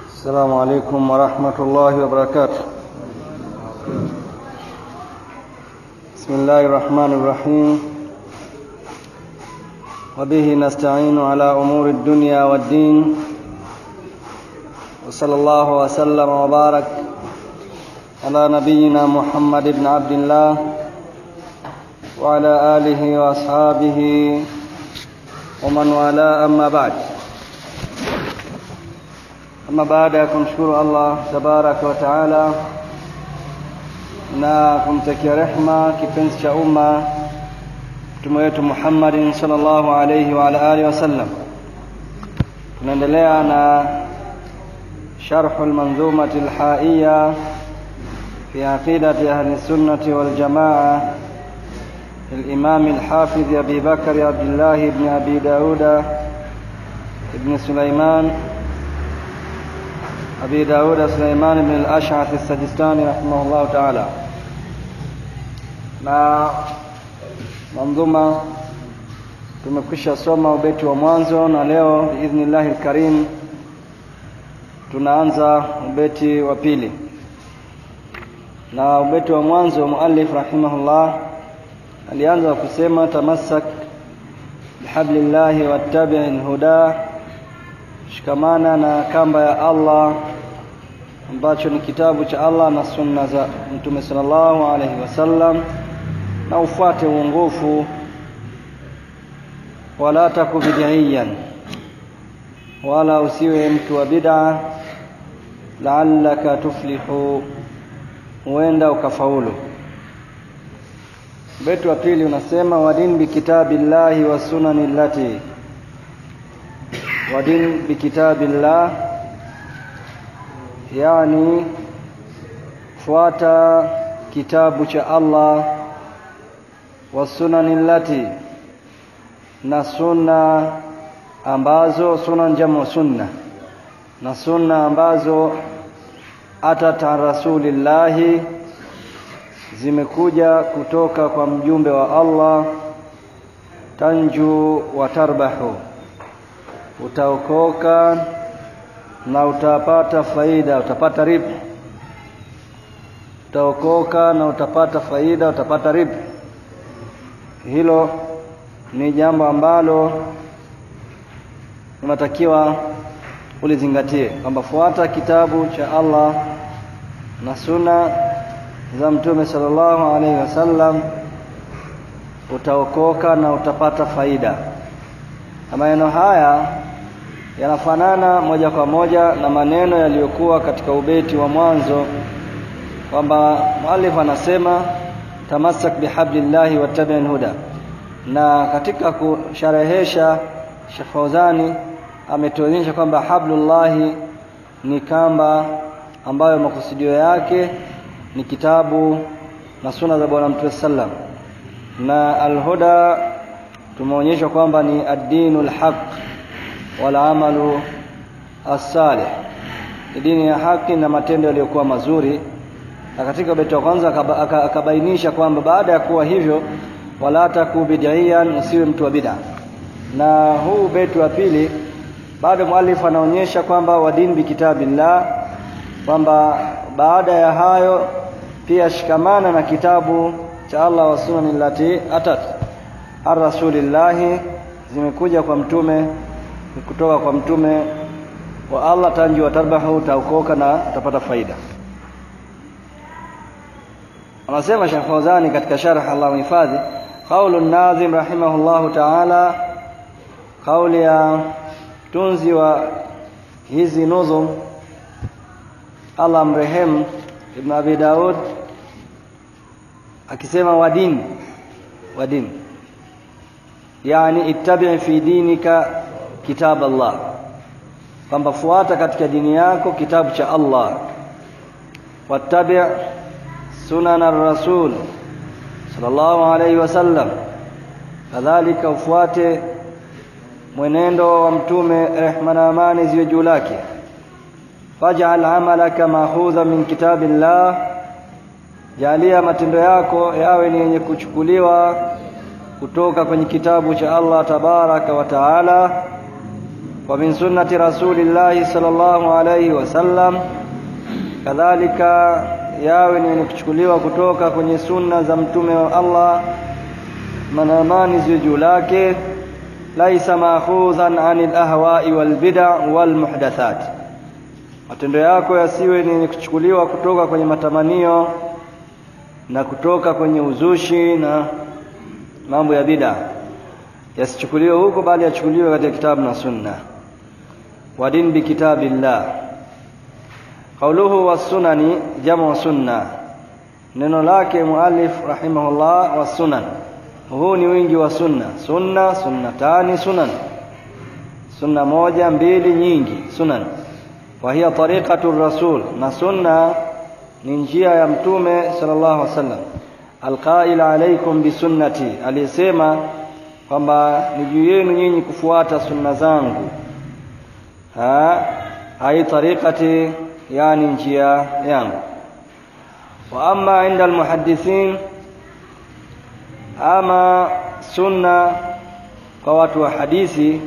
السلام عليكم ورحمة الله وبركاته بسم الله الرحمن الرحيم وبه نستعين على أمور الدنيا والدين وصلى الله وسلم وبارك على نبينا محمد بن عبد الله وعلى آله وأصحابه ومن والاه أما بعد ama baada ya kumshukuru Allah tabaraka wa taala na kumtakia rehma kipenzi cha umma mtume wetu Muhammadin sallallahu alayhi wa ala alihi wasallam tunaendelea na sharh almanzumati alhaiya fi aqidati ahli sunnati wal jamaa الإمام الحافظ أبي بكر عبد الله بن أبي داود بن سليمان أبي داود سليمان بن الأشعث السجستاني رحمه الله تعالى na manzuma tumekwisha soma ubeti wa mwanzo na leo biidhnillahi lkarim tunaanza ubeti wa pili na ubeti wa mwanzo muallif rahimahullah alianza kusema tamassak bihablillahi wattabii lhuda shikamana na kamba ya Allah ambacho ni kitabu cha Allah na sunna za Mtume sallallahu alaihi wasallam na ufuate uongofu wala taku bid'iyan wala usiwe mtu wa bid'a la'allaka tuflihu huenda ukafaulu Beti wa pili unasema wadin bikitabillahi wa sunani allati wadin bikitabillah yani fuata kitabu cha Allah wa sunani allati na sunna ambazo sunan jamu sunna na sunna ambazo atata rasulillahi zimekuja kutoka kwa mjumbe wa Allah tanju wa tarbahu utaokoka na utapata faida utapata ribu utaokoka na utapata faida utapata ribu hilo ni jambo ambalo unatakiwa ulizingatie kwamba fuata kitabu cha Allah na sunna za mtume sallallahu alaihi wasallam utaokoka na utapata faida na maneno haya yanafanana moja kwa moja na maneno yaliyokuwa katika ubeti wa mwanzo kwamba muallif anasema tamassak bihablillahi wattabi'il huda na katika kusharehesha Sheikh Fauzani ametuonyesha kwamba hablullahi ni kamba ambayo makusudio yake ni kitabu na suna za bwana mtume sallam na alhuda tumeonyeshwa kwamba ni ad-dinul haq wal amalu as-salih dini ya haki na matendo yaliyokuwa mazuri na katika beti wa kwanza akabainisha kwamba baada ya kuwa hivyo wala taku bid'iyan usiwe mtu wa bid'a na huu beti wa pili bado muallif anaonyesha kwamba wadin bikitabillah kwamba baada ya hayo pia shikamana na kitabu cha Allah wa sunani lati atat ar-rasulillahi zimekuja kwa mtume kutoka kwa mtume wa Allah tanji wa tarbahu utaokoka na utapata faida anasema Sheikh Fawzani katika sharh Allah mhifadhi qaulu an-nazim rahimahullahu ta'ala kauli ya tunzi wa hizi nuzum Allah mrehemu Ibn Abi Daud akisema wadin wadin yani ittabi fi dinika kitab Allah kwamba fuata katika dini yako kitabu cha Allah wattabi sunan ar-rasul sallallahu alayhi wasallam kadhalika ufuate mwenendo wa mtume rehma na amani ziwe juu lake faj'al amalaka mahudha min kitabillah jalia matendo yako yawe ni yenye kuchukuliwa kutoka kwenye kitabu cha Allah tabaraka wa taala wa min sunnati rasulillahi sallallahu alayhi wasallam kadhalika yawe ni kuchukuliwa kutoka kwenye sunna za mtume wa Allah manamani ziwe juu lake laisa maakhudhan anil ahwa'i wal bid'a wal muhdathat matendo yako yasiwe ni kuchukuliwa kutoka kwenye matamanio na kutoka kwenye uzushi na mambo ya bid'a yasichukuliwe huko bali yachukuliwe katika kitabu na sunna wa din bi kitabillah qauluhu was-sunani jamu sunna neno lake muallif rahimahullah was-sunan huu ni wingi wa sunna sunna sunnatani sunan sunna moja mbili nyingi sunan wa hiya tariqatu rasul na sunna ni njia ya mtume sallallahu alaihi wasallam alqail alaikum bisunnati aliyesema kwamba ni juu yenu nyinyi kufuata sunna zangu ha hai tariqati yani njia yangu wa amma inda almuhaddithin ama sunna kwa watu wa hadithi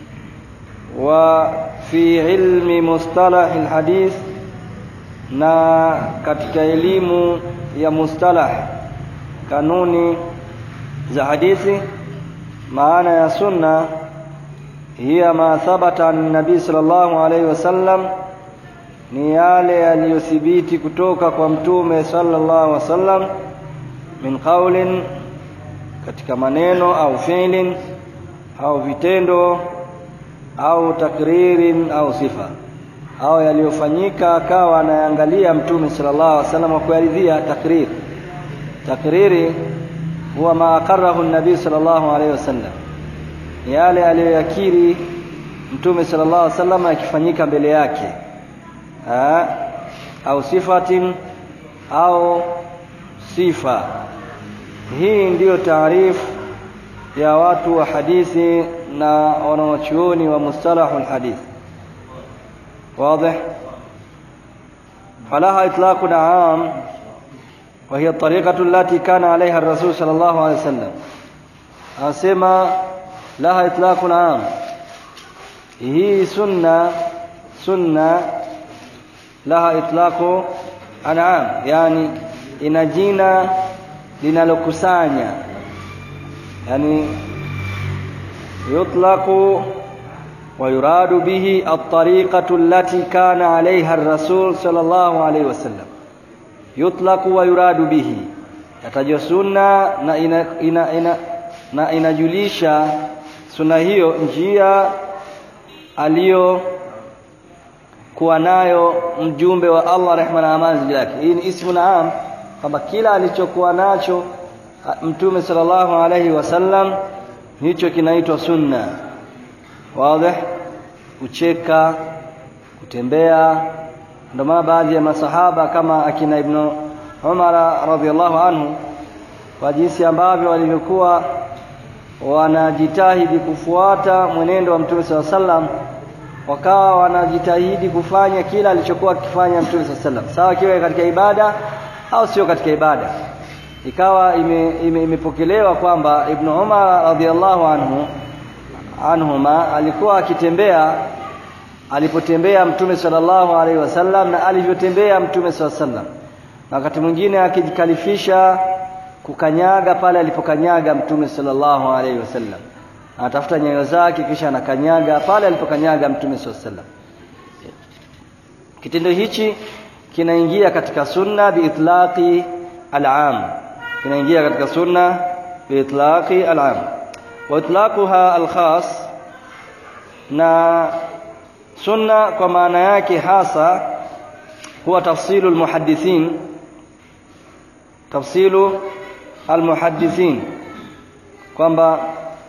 wa fi ilmi mustalah alhadith na katika elimu ya mustalah kanuni za hadithi maana ya sunna hiya ma thabata an nabii sallallahu alaihi wasallam ni yale yaliyothibiti kutoka kwa mtume sallallahu alaihi wasallam min qaulin katika maneno au fi'lin au vitendo au takririn au sifa au yaliyofanyika akawa anaangalia mtume sallallahu alaihi wasallam kuaridhia takrir takriri huwa ma aqarrahu an-nabii sallallahu alaihi wasallam yale aliyoyakiri mtume sallallahu alaihi wasallam akifanyika mbele yake ha? au sifatin au sifa hii ndiyo taarifu ya watu wa hadithi na wanawachuoni wa mustalahul hadith واضح فلها إطلاق عام وهي الطريقة التي كان عليها الرسول صلى الله عليه وسلم أسمى لها إطلاق عام هي سنة سنة لها إطلاق عام يعني ina jina linalokusanya yani yutlaqu ويراد به الطريقة التي كان عليها الرسول صلى الله عليه وسلم يطلق ويراد به yatajwa sunna na ina, ina, ina, na inajulisha sunna hiyo njia aliyo kuwa nayo mjumbe wa Allah rehma na amani juu yake hii ni ismu naam kwamba kila alichokuwa nacho mtume sallallahu alaihi wasallam hicho kinaitwa sunna wazi kucheka kutembea ndio maana baadhi ya masahaba kama akina ibn Umar radhiallahu anhu kwa jinsi ambavyo walivyokuwa wanajitahidi kufuata mwenendo wa Mtume SAW sallam wakawa wanajitahidi kufanya kila alichokuwa akifanya Mtume SAW sallam sawa kiwe katika ibada au sio katika ibada ikawa imepokelewa ime, ime kwamba Ibn Umar radhiallahu anhu anhuma alikuwa akitembea alipotembea mtume sallallahu alaihi wasallam na alivyotembea mtume sallallahu alaihi wasallam na wakati mwingine akijikalifisha kukanyaga pale alipokanyaga mtume sallallahu alaihi wasallam anatafuta nyayo zake kisha anakanyaga pale alipokanyaga mtume sallallahu alaihi wasallam kitendo hichi kinaingia katika sunna biitlaqi al'am kinaingia katika sunna biitlaqi al'am واطلاقها الخاص na sunna kwa maana yake hasa huwa tafsilu almuhaddithin tafsilu almuhaddithin kwamba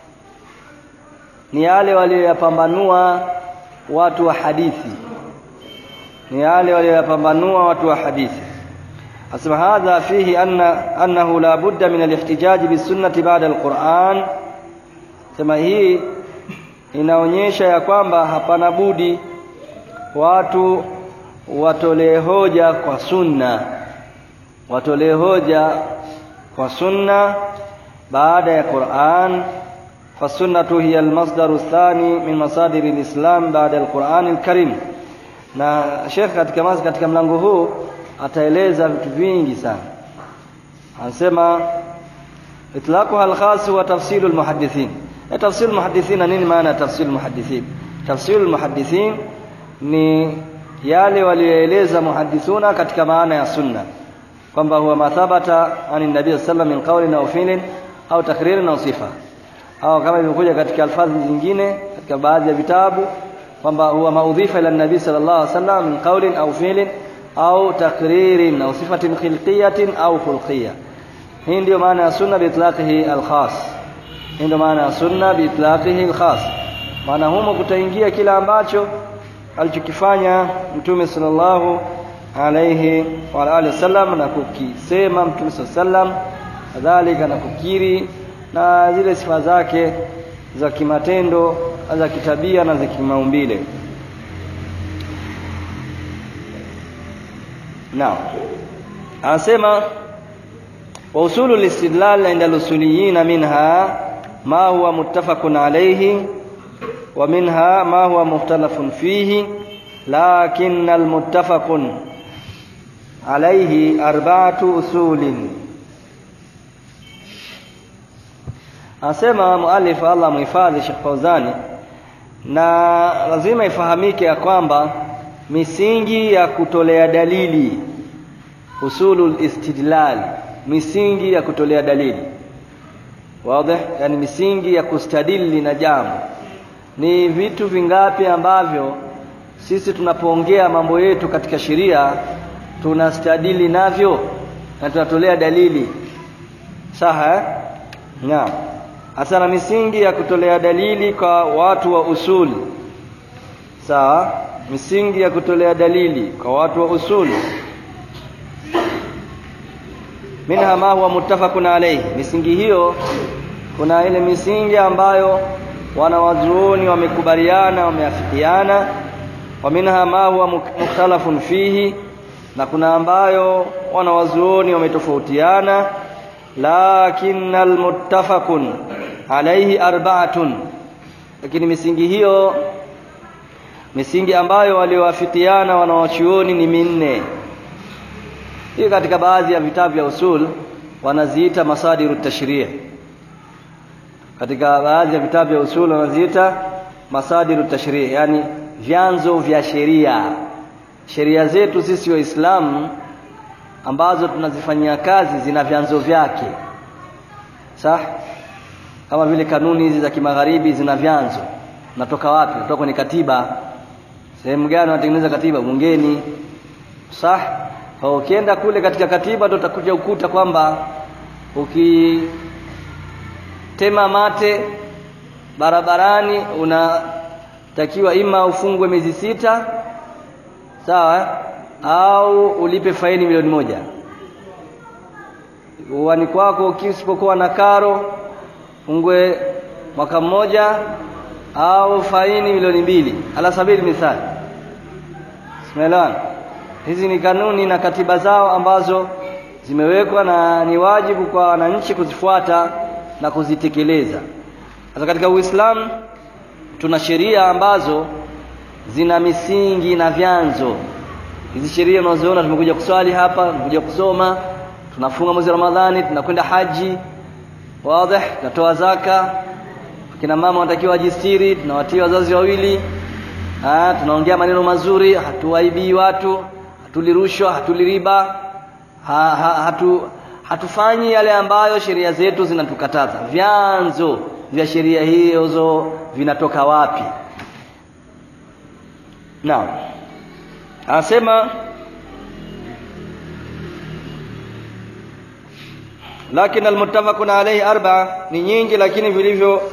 ni yale walioyapambanua watu wa hadithi ni yale walioyapambanua watu wa hadithi asema hadha fihi anna annahu la budda min alihtijaj bisunnati ba'da alquran sema hii inaonyesha ya kwamba hapana budi watu watolee hoja kwa sunna watolee hoja kwa sunna baada ya Qur'an فالسنة هي المصدر الثاني من مصادر الإسلام بعد القرآن الكريم na Sheikh katika mazi katika mlango huu ataeleza vitu vingi sana anasema itlaqu al-khas wa tafsilu al-muhaddithin tafsilu al-muhaddithin nini maana tafsilu al-muhaddithin tafsilu al-muhaddithin ni yale walioeleza muhaddithuna katika maana ya sunna kwamba huwa mathabata ani nabii sallallahu min qawlin au fi'lin au takririn au sifa au kama ilivyokuja katika alfadhi zingine katika baadhi ya vitabu kwamba huwa maudhifa ila nabii sallallahu alaihi wasallam min qawlin au fi'lin au takririn au sifatin khilqiyatin au khulqiyya hii ndio maana ya sunna biitlaqihi alkhas hii ndio maana ya sunna biitlaqihi alkhas maana humo kutaingia kila ambacho alichokifanya mtume sallallahu alayhi wa alihi wasallam na kukisema mtume sallam kadhalika na kukiri na zile sifa zake za kimatendo za kitabia na za kimaumbile naam anasema wa usulu listidlal inda lusuliyin minha ma huwa muttafaqun alayhi wa minha ma huwa mukhtalafun fihi lakin almuttafaqun alayhi arba'atu usulin Anasema muallif Allah muhifadhi Sheikh Fauzani na lazima ifahamike ya kwamba misingi ya kutolea dalili usulul istidlal misingi ya kutolea dalili wazi yani misingi ya kustadili na jambo ni vitu vingapi ambavyo sisi tunapoongea mambo yetu katika sheria tunastadili navyo na tunatolea dalili saha naam hasa na misingi ya kutolea dalili kwa watu wa usuli sawa misingi ya kutolea dalili kwa watu wa usuli minha ma huwa muttafaqun alayhi misingi hiyo kuna ile misingi ambayo wanawazuoni wamekubaliana wameafikiana wa minha ma huwa mukhtalafun fihi na kuna ambayo wanawazuoni wametofautiana lakin almuttafaqun alayhi arba'atun lakini misingi hiyo misingi ambayo waliowafikiana wanawachuoni ni minne hii katika baadhi ya vitabu vya usul wanaziita masadiru tashri' katika baadhi ya vitabu vya usul wanaziita masadiru tashri' yani vyanzo vya sheria sheria zetu sisi waislamu ambazo tunazifanyia kazi zina vyanzo vyake sawa kama vile kanuni hizi za kimagharibi zina vyanzo natoka wapi kutoka kwenye katiba sehemu gani wanatengeneza katiba bungeni sah kwa ukienda kule katika katiba ndio utakuja ukuta kwamba ukitema mate barabarani unatakiwa ima ufungwe miezi sita sawa au ulipe faini milioni moja uwani kwako ukisipokuwa na karo fungwe mwaka mmoja au faini milioni mbili ala sabili mithali Simeelewana? Hizi ni kanuni na katiba zao ambazo zimewekwa na ni wajibu kwa wananchi kuzifuata na kuzitekeleza. Sasa katika Uislamu tuna sheria ambazo zina misingi na vyanzo. Hizi sheria unazoona tumekuja kuswali hapa, tumekuja kusoma, tunafunga mwezi wa Ramadhani, tunakwenda haji, wazi, tunatoa zaka, kina mama wanatakiwa wajistiri, tunawatia wazazi wawili, ah, tunaongea maneno mazuri, hatuwaibii watu, hatulirushwa, hatuliriba, ha, ha, hatu hatufanyi yale ambayo sheria zetu zinatukataza. Vyanzo vya sheria hizo vinatoka wapi? Naam. Anasema lakini almuttafaqun alayhi arba'a ni nyingi lakini vilivyo uh,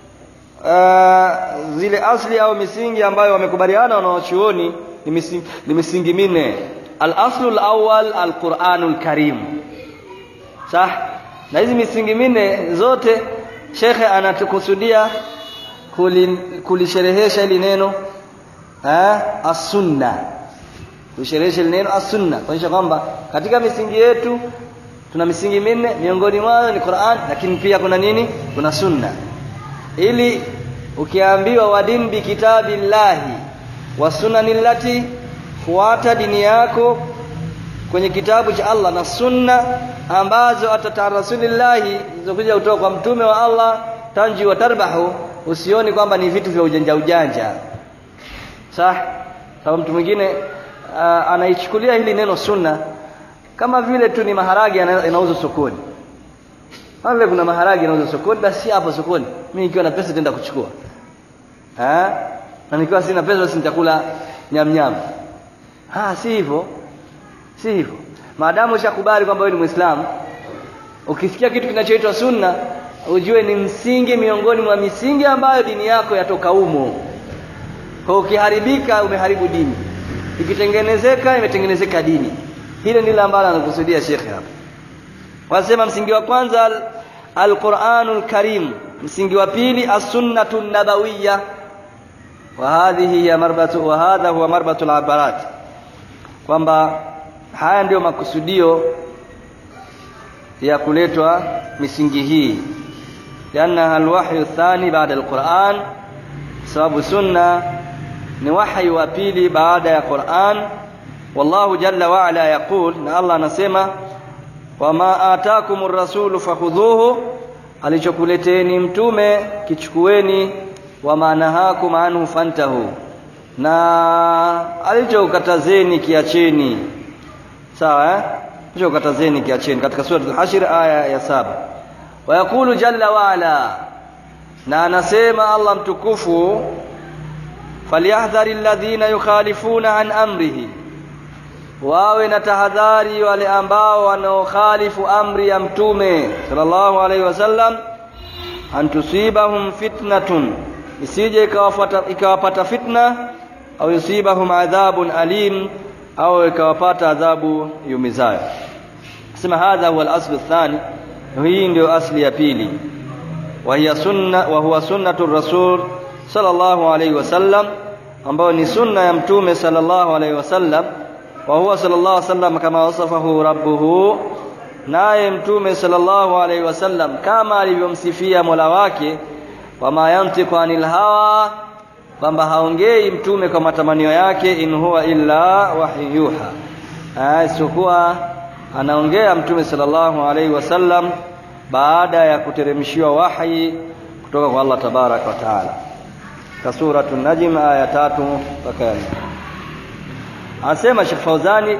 zile asli au misingi ambayo wamekubaliana wanawachuoni ni misingi, ni misingi minne al-aslu al-awwal al-Qur'anul Karim sah na hizi misingi minne zote shekhe anatukusudia kulisherehesha hili neno eh as-sunna kulisherehesha hili neno as-sunna kuonyesha kwamba katika misingi yetu tuna misingi minne miongoni mwayo ni Qur'an lakini pia kuna nini kuna sunna ili ukiambiwa wadin bi kitabillahi wa sunanillati fuata dini yako kwenye kitabu cha Allah na sunna ambazo atata rasulillahi zilizokuja kutoka kwa mtume wa Allah tanji wa tarbahu usioni kwamba ni vitu vya ujanja ujanja sah sababu mtu mwingine uh, anaichukulia hili neno sunna kama vile tu ni maharage yanauzwa sokoni kama vile kuna maharage yanauzwa sokoni basi hapo sokoni mimi nikiwa na pesa nitaenda kuchukua eh na nikiwa sina pesa basi nitakula nyamnyam ah si hivyo si hivyo maadamu ushakubali kwamba wewe ni muislamu ukisikia kitu kinachoitwa sunna ujue ni msingi miongoni mwa misingi ambayo dini yako yatoka umo kwa ukiharibika umeharibu dini ikitengenezeka imetengenezeka dini hilo ndilo ambalo anakusudia shekhe hapa wasema msingi wa kwanza alquranul karim msingi wa pili as-sunnatu nabawiyya wa hadhihi hiya marbatu wa hadha huwa marbatul abarat kwamba haya ndiyo makusudio ya kuletwa misingi hii liannaha alwahyu thani baada alquran sababu sunna ni wahyi wa pili baada ya Qur'an wallahu jalla wa ala yaqul na Allah anasema wama atakumur rasulu fakhudhuhu alichokuleteni mtume kichukueni wama nahakum anhu fantahu na alichokatazeni kiacheni sawa eh alichokatazeni kiacheni katika sura al-hashr aya ya saba wayaqulu jalla wa ala na anasema Allah mtukufu falyahdhari alladhina yukhalifuna an amrihi wawe na tahadhari wale ambao wanaokhalifu amri ya mtume sallallahu alaihi wasallam an tusibahum fitnatun isije ikawapata ikawapata fitna au yusibahum adhabun alim au ikawapata adhabu yumizayo sema hadha huwa al-aslu athani hii ndio asli ya pili wa hiya sunna wa huwa sunnatu rasul sallallahu alaihi wasallam ambayo ni sunna ya mtume sallallahu alaihi wasallam wa huwa sallallahu alaihi wasallam kama wasafahu rabbuhu naye mtume sallallahu alaihi wasallam kama alivyomsifia Mola wake wama yantiqu anil hawa kwamba haongei mtume kwa matamanio yake in huwa illa wahyuha isipokuwa anaongea mtume sallallahu alaihi wasallam baada ya kuteremshiwa wahi kutoka kwa Allah tabarak wa taala ka suratul najm aya tatu mpaka anasema Sheikh Fauzani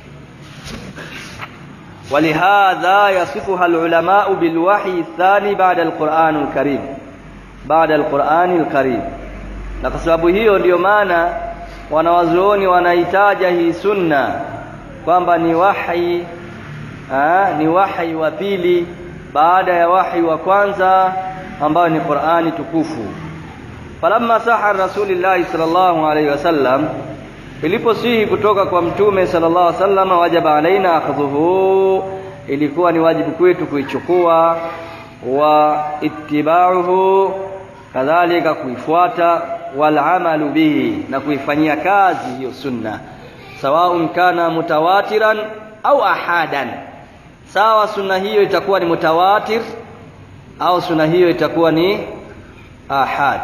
ولهذا يصفها العلماء بالوحي الثاني بعد القرآن الكريم بعد القرآن الكريم na kwa sababu hiyo ndiyo maana wanawazuoni wanaitaja hii sunna kwamba ni wahi aa, ni wahi wa pili baada ya wahi wa kwanza ambayo ni Qur'ani tukufu falamma saha rasulillahi sallallahu alaihi wasallam iliposihi kutoka kwa mtume sallallahu alaihi wasallam wajaba alaina akhdhuhu ilikuwa ni wajibu kwetu kuichukua wa ittiba'uhu kadhalika kuifuata wal amalu bihi na kuifanyia kazi hiyo sunna sawaun kana mutawatiran au ahadan sawa sunna hiyo itakuwa ni mutawatir au sunna hiyo itakuwa ni ahad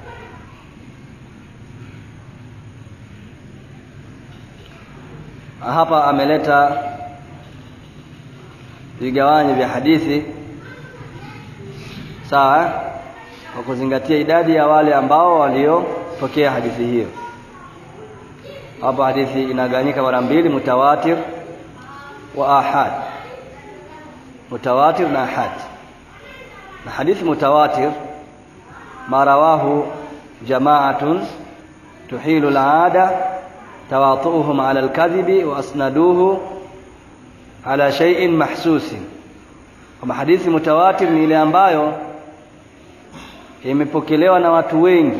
hapa ameleta vigawanyo vya hadithi sawa kwa kuzingatia idadi ya wale ambao waliopokea hadithi hiyo hapa hadithi inagawanyika mara mbili mutawatir wa ahad mutawatir na ahad na hadithi mutawatir ma rawahu jama'atun tuhilu al-'ada tawatu'uhum 'ala al-kadhibi wa asnaduhu 'ala shay'in mahsusin kama hadithi mutawatir ni ile ambayo imepokelewa na watu wengi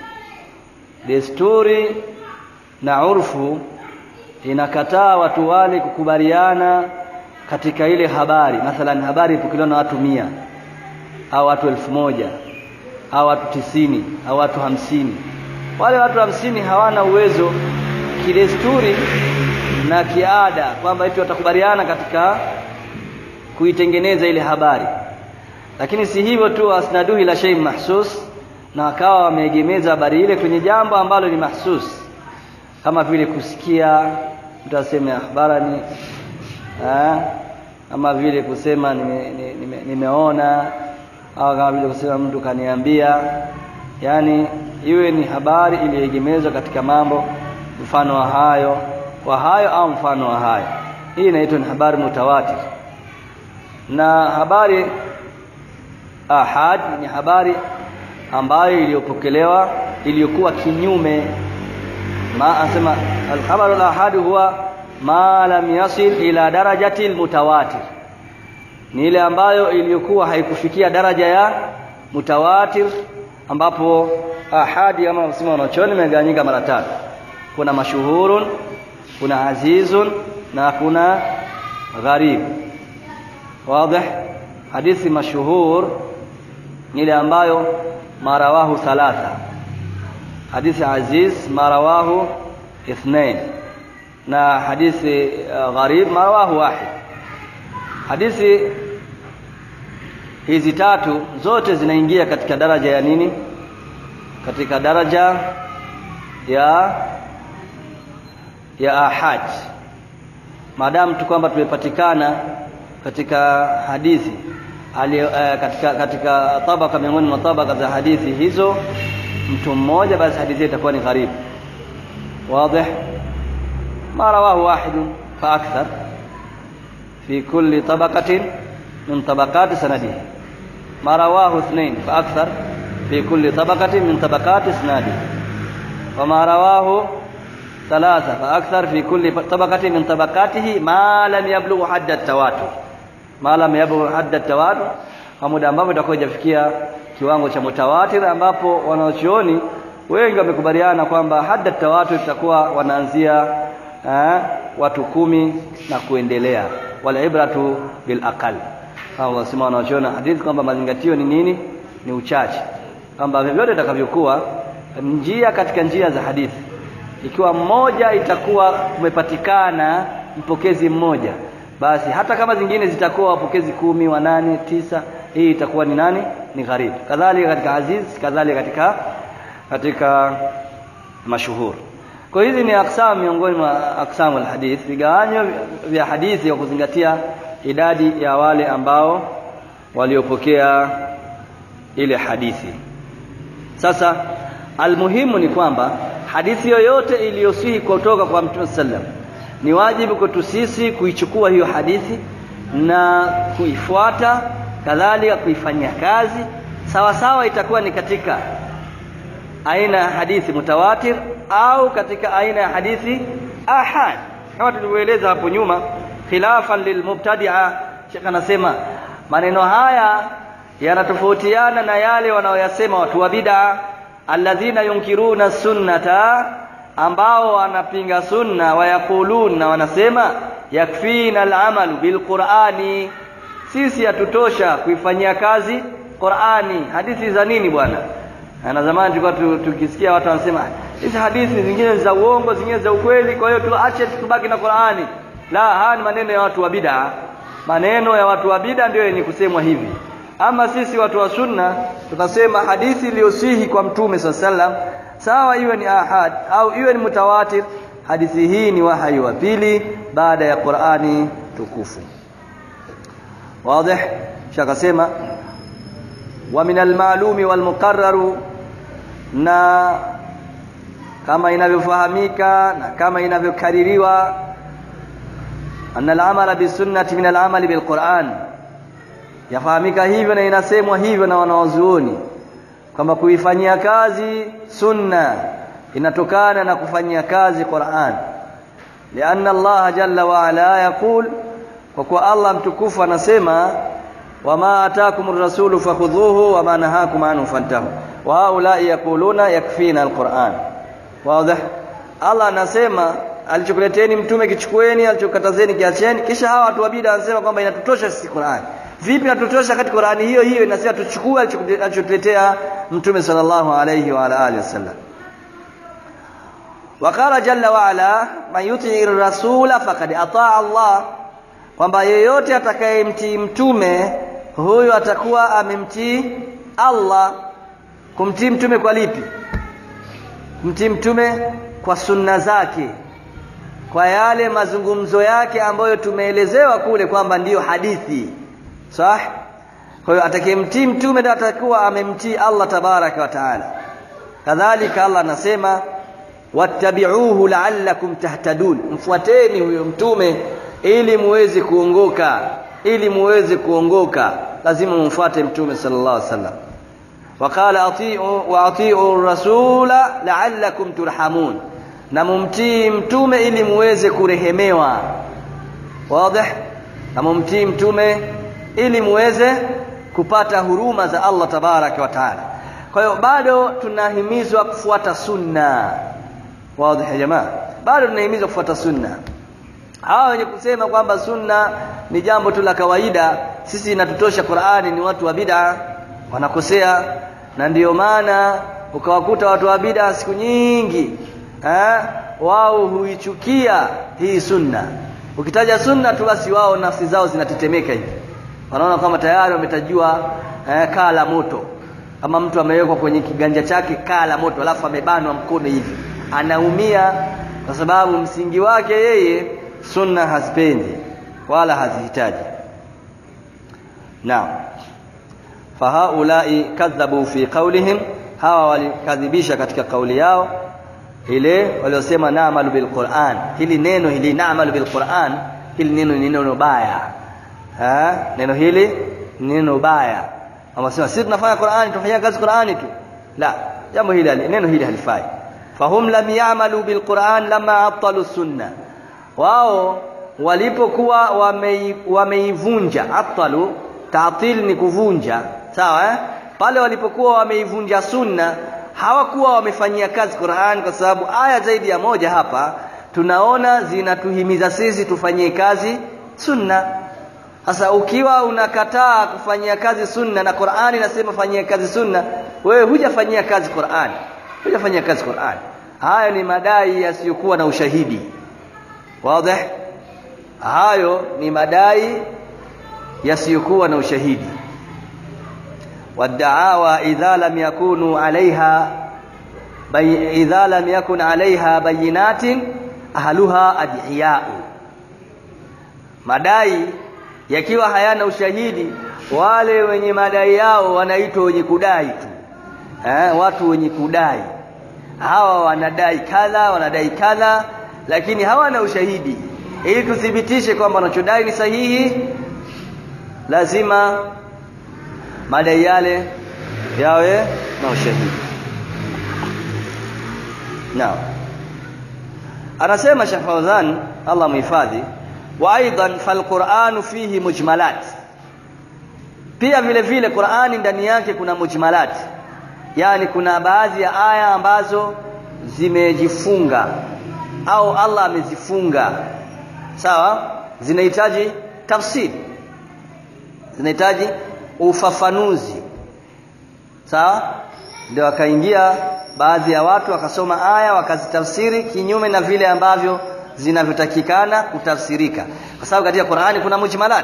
desturi na urfu inakataa watu wale kukubaliana katika ile habari mathalan habari ipokelewa na watu mia au watu elfu moja au watu tisini au watu hamsini wale watu hamsini hawana uwezo kidesturi na kiada kwamba eti watakubaliana katika kuitengeneza ile habari lakini si hivyo tu asnaduhu ila shay mahsus na wakawa wameegemeza habari ile kwenye jambo ambalo ni mahsus kama vile kusikia mtu aseme akhbarani kama vile kusema nime, nime, nimeona au kama vile kusema mtu kaniambia yani iwe ni habari iliyoegemezwa katika mambo mfano wa hayo wa hayo au mfano wa hayo hii inaitwa ni habari mutawatir na habari ahad ni habari ambayo iliyopokelewa iliyokuwa kinyume ma asema alkhabaru alahad huwa ma lam yasil ila darajati almutawatir ni ile ambayo iliyokuwa haikufikia daraja ya mutawatir ambapo ahadi kama msema wanachoni imegawanyika mara tatu kuna mashuhurun kuna azizun na kuna gharib wazi hadithi mashuhur ni ile ambayo marawahu thalatha hadithi aziz marawahu ithnain na hadithi uh, gharib marawahu wahid hadithi hizi tatu zote zinaingia katika daraja ya nini katika daraja ya ya ahad maadamu tu kwamba tumepatikana katika hadithi ali, uh, katika katika tabaka miongoni mwa tabaka za hadithi hizo mtu mmoja basi hadithi itakuwa ni gharibu واضح ما رواه واحد فأكثر في كل طبقة من طبقات سنده ما رواه اثنين فأكثر في كل طبقة من طبقات اسناده وما رواه ثلاثة فأكثر في كل طبقة من طبقاته ما لم يبلغ حد التواتر ما لم يبلغ حد التواتر kwa muda ambapo itakuwa ijafikia kiwango cha mutawatir ambapo wanaochuoni wengi wamekubaliana kwamba hada tawatur itakuwa wanaanzia eh, watu kumi na kuendelea wala ibratu bil aqal au wasema wanaochuona hadithi kwamba mazingatio ni nini ni uchache kwamba vyovyote itakavyokuwa njia katika njia za hadithi ikiwa mmoja itakuwa umepatikana mpokezi mmoja basi hata kama zingine zitakuwa wapokezi kumi wanane tisa hii itakuwa ni nani ni gharibu kadhalika katika aziz kadhalika katika katika mashuhur kwa hizi ni aksam miongoni mwa aksamu alhadith vigawanyo vya hadithi kwa kuzingatia idadi ya wale ambao waliopokea ile hadithi sasa almuhimu ni kwamba hadithi yoyote iliyosihi kutoka kwa mtume sallam ni wajibu kwetu sisi kuichukua hiyo hadithi na kuifuata kadhalika kuifanyia kazi sawa sawa itakuwa ni katika aina ya hadithi mutawatir au katika aina ya hadithi ahad kama tulivyoeleza hapo nyuma khilafan lilmubtadia Sheikh anasema maneno haya yanatofautiana na yale wanaoyasema watu wa bid'a alladhina yunkiruna sunnata ambao wanapinga sunna wayakuluna wanasema yakfina alamalu bilqurani sisi hatutosha kuifanyia kazi Qur'ani hadithi za nini bwana na zamani tulikuwa tukisikia watu wanasema hizi hadithi zingine za uongo zingine za ukweli kwa hiyo tuache tubaki na Qur'ani la haya ni maneno ya watu wa bid'a maneno ya watu wa bid'a ndio yenye kusemwa hivi ama sisi watu wa sunna tunasema hadithi iliyosihi kwa mtume sallam sawa iwe ni ahad au iwe ni mutawatir hadithi hii ni wahyi wa pili baada ya Qur'ani tukufu wazi shakasema wa min almalumi walmuqarraru na kama inavyofahamika na kama inavyokaririwa anna al-amala bisunnati min al-amali bilquran yafahamika hivyo na inasemwa hivyo na wanawazuoni kwamba kuifanyia kazi sunna inatokana na kufanyia kazi Qur'an lianna Allah jalla wa ala yaqul kwa kuwa Allah mtukufu anasema wama ataakum rasulu fakhudhuhu wama nahakum anhu fantahu wa haulai yaquluna yakfina alquran wazi Allah anasema alichokuleteni mtume kichukueni alichokatazeni kiacheni kisha hawa watu wa bid'a wanasema kwamba inatutosha sisi Qur'an vipi inatutosha katika Qur'ani hiyo hiyo inasema tuchukue alichotuletea mtume sallallahu alayhi wa alihi wasallam وقال جل وعلا من يطع الرسول فقد اطاع الله kwamba yeyote atakayemtii mtume huyu atakuwa amemtii Allah kumtii mtume kwa lipi kumtii mtume kwa sunna zake kwa yale mazungumzo yake ambayo tumeelezewa kule kwamba ndiyo hadithi sah kwa hiyo atakayemtii mtume ndio atakuwa amemtii Allah tabaraka wa taala kadhalika Allah anasema wattabi'uhu la'allakum tahtadun mfuateni huyo mtume ili muweze kuongoka ili muweze kuongoka lazima mumfuate mtume sallallahu alaihi wasallam waqala ati'u wa ati'u rasula la'allakum turhamun na mumtii mtume ili muweze kurehemewa wazi na mumtii mtume ili muweze kupata huruma za Allah tabaraka wa taala kwa hiyo bado tunahimizwa kufuata sunna wazi ya jamaa bado tunahimizwa kufuata sunna hawa wenye kusema kwamba sunna ni jambo tu la kawaida sisi inatutosha Qur'ani ni watu wa bid'a wanakosea na ndiyo maana ukawakuta watu wa bid'a siku nyingi eh wao huichukia hii sunna ukitaja sunna tu basi wao nafsi zao zinatetemeka hivi wanaona kama tayari wametajua eh, kaa la moto kama mtu amewekwa kwenye kiganja chake kaa la moto alafu amebanwa mkono hivi anaumia kwa sababu msingi wake yeye sunna hazipendi wala hazihitaji naam fahaulai kadhabu fi qawlihim hawa walikadhibisha katika kauli yao ile waliosema naamalu bilquran hili neno hili naamalu bilquran hili neno ni neno baya ha? neno hili ni neno baya wanasema sisi tunafanya Qur'ani tunafanya kazi Qur'ani tu la jambo hili neno hili halifai fahum lam ya'malu bilquran lama abtalu sunna wao walipokuwa wameivunja wame abtalu ta'til ni kuvunja sawa eh? pale walipokuwa wameivunja sunna hawakuwa wamefanyia kazi Qur'an kwa sababu aya zaidi ya moja hapa tunaona zinatuhimiza sisi tufanyie kazi sunna sasa ukiwa unakataa kufanyia kazi sunna na Qur'ani inasema fanyia kazi sunna wewe hujafanyia kazi Qur'ani hujafanyia kazi Qur'ani hayo ni madai yasiyokuwa na ushahidi wazi hayo ni madai yasiyokuwa na ushahidi والدعاوى إذا لم يكونوا عليها بي إذا لم يكن عليها بينات أهلها أدعياء madai yakiwa hayana ushahidi wale wenye madai yao wanaitwa wenye kudai tu eh, watu wenye kudai hawa wanadai kadha wanadai kadha lakini hawana ushahidi ili tuthibitishe kwamba wanachodai ni sahihi lazima madai yale yawe na ushahidi naam anasema Sheikh Fawzan Allah muhifadhi wa aidan falquran fihi mujmalat pia vile vile Qur'ani ndani yake kuna mujmalat yani kuna baadhi ya aya ambazo zimejifunga au Allah amezifunga sawa zinahitaji tafsiri zinahitaji ufafanuzi sawa ndio akaingia baadhi ya watu wakasoma aya wakazitafsiri kinyume na vile ambavyo zinavyotakikana kutafsirika kwa sababu katika Qur'ani kuna mujmalat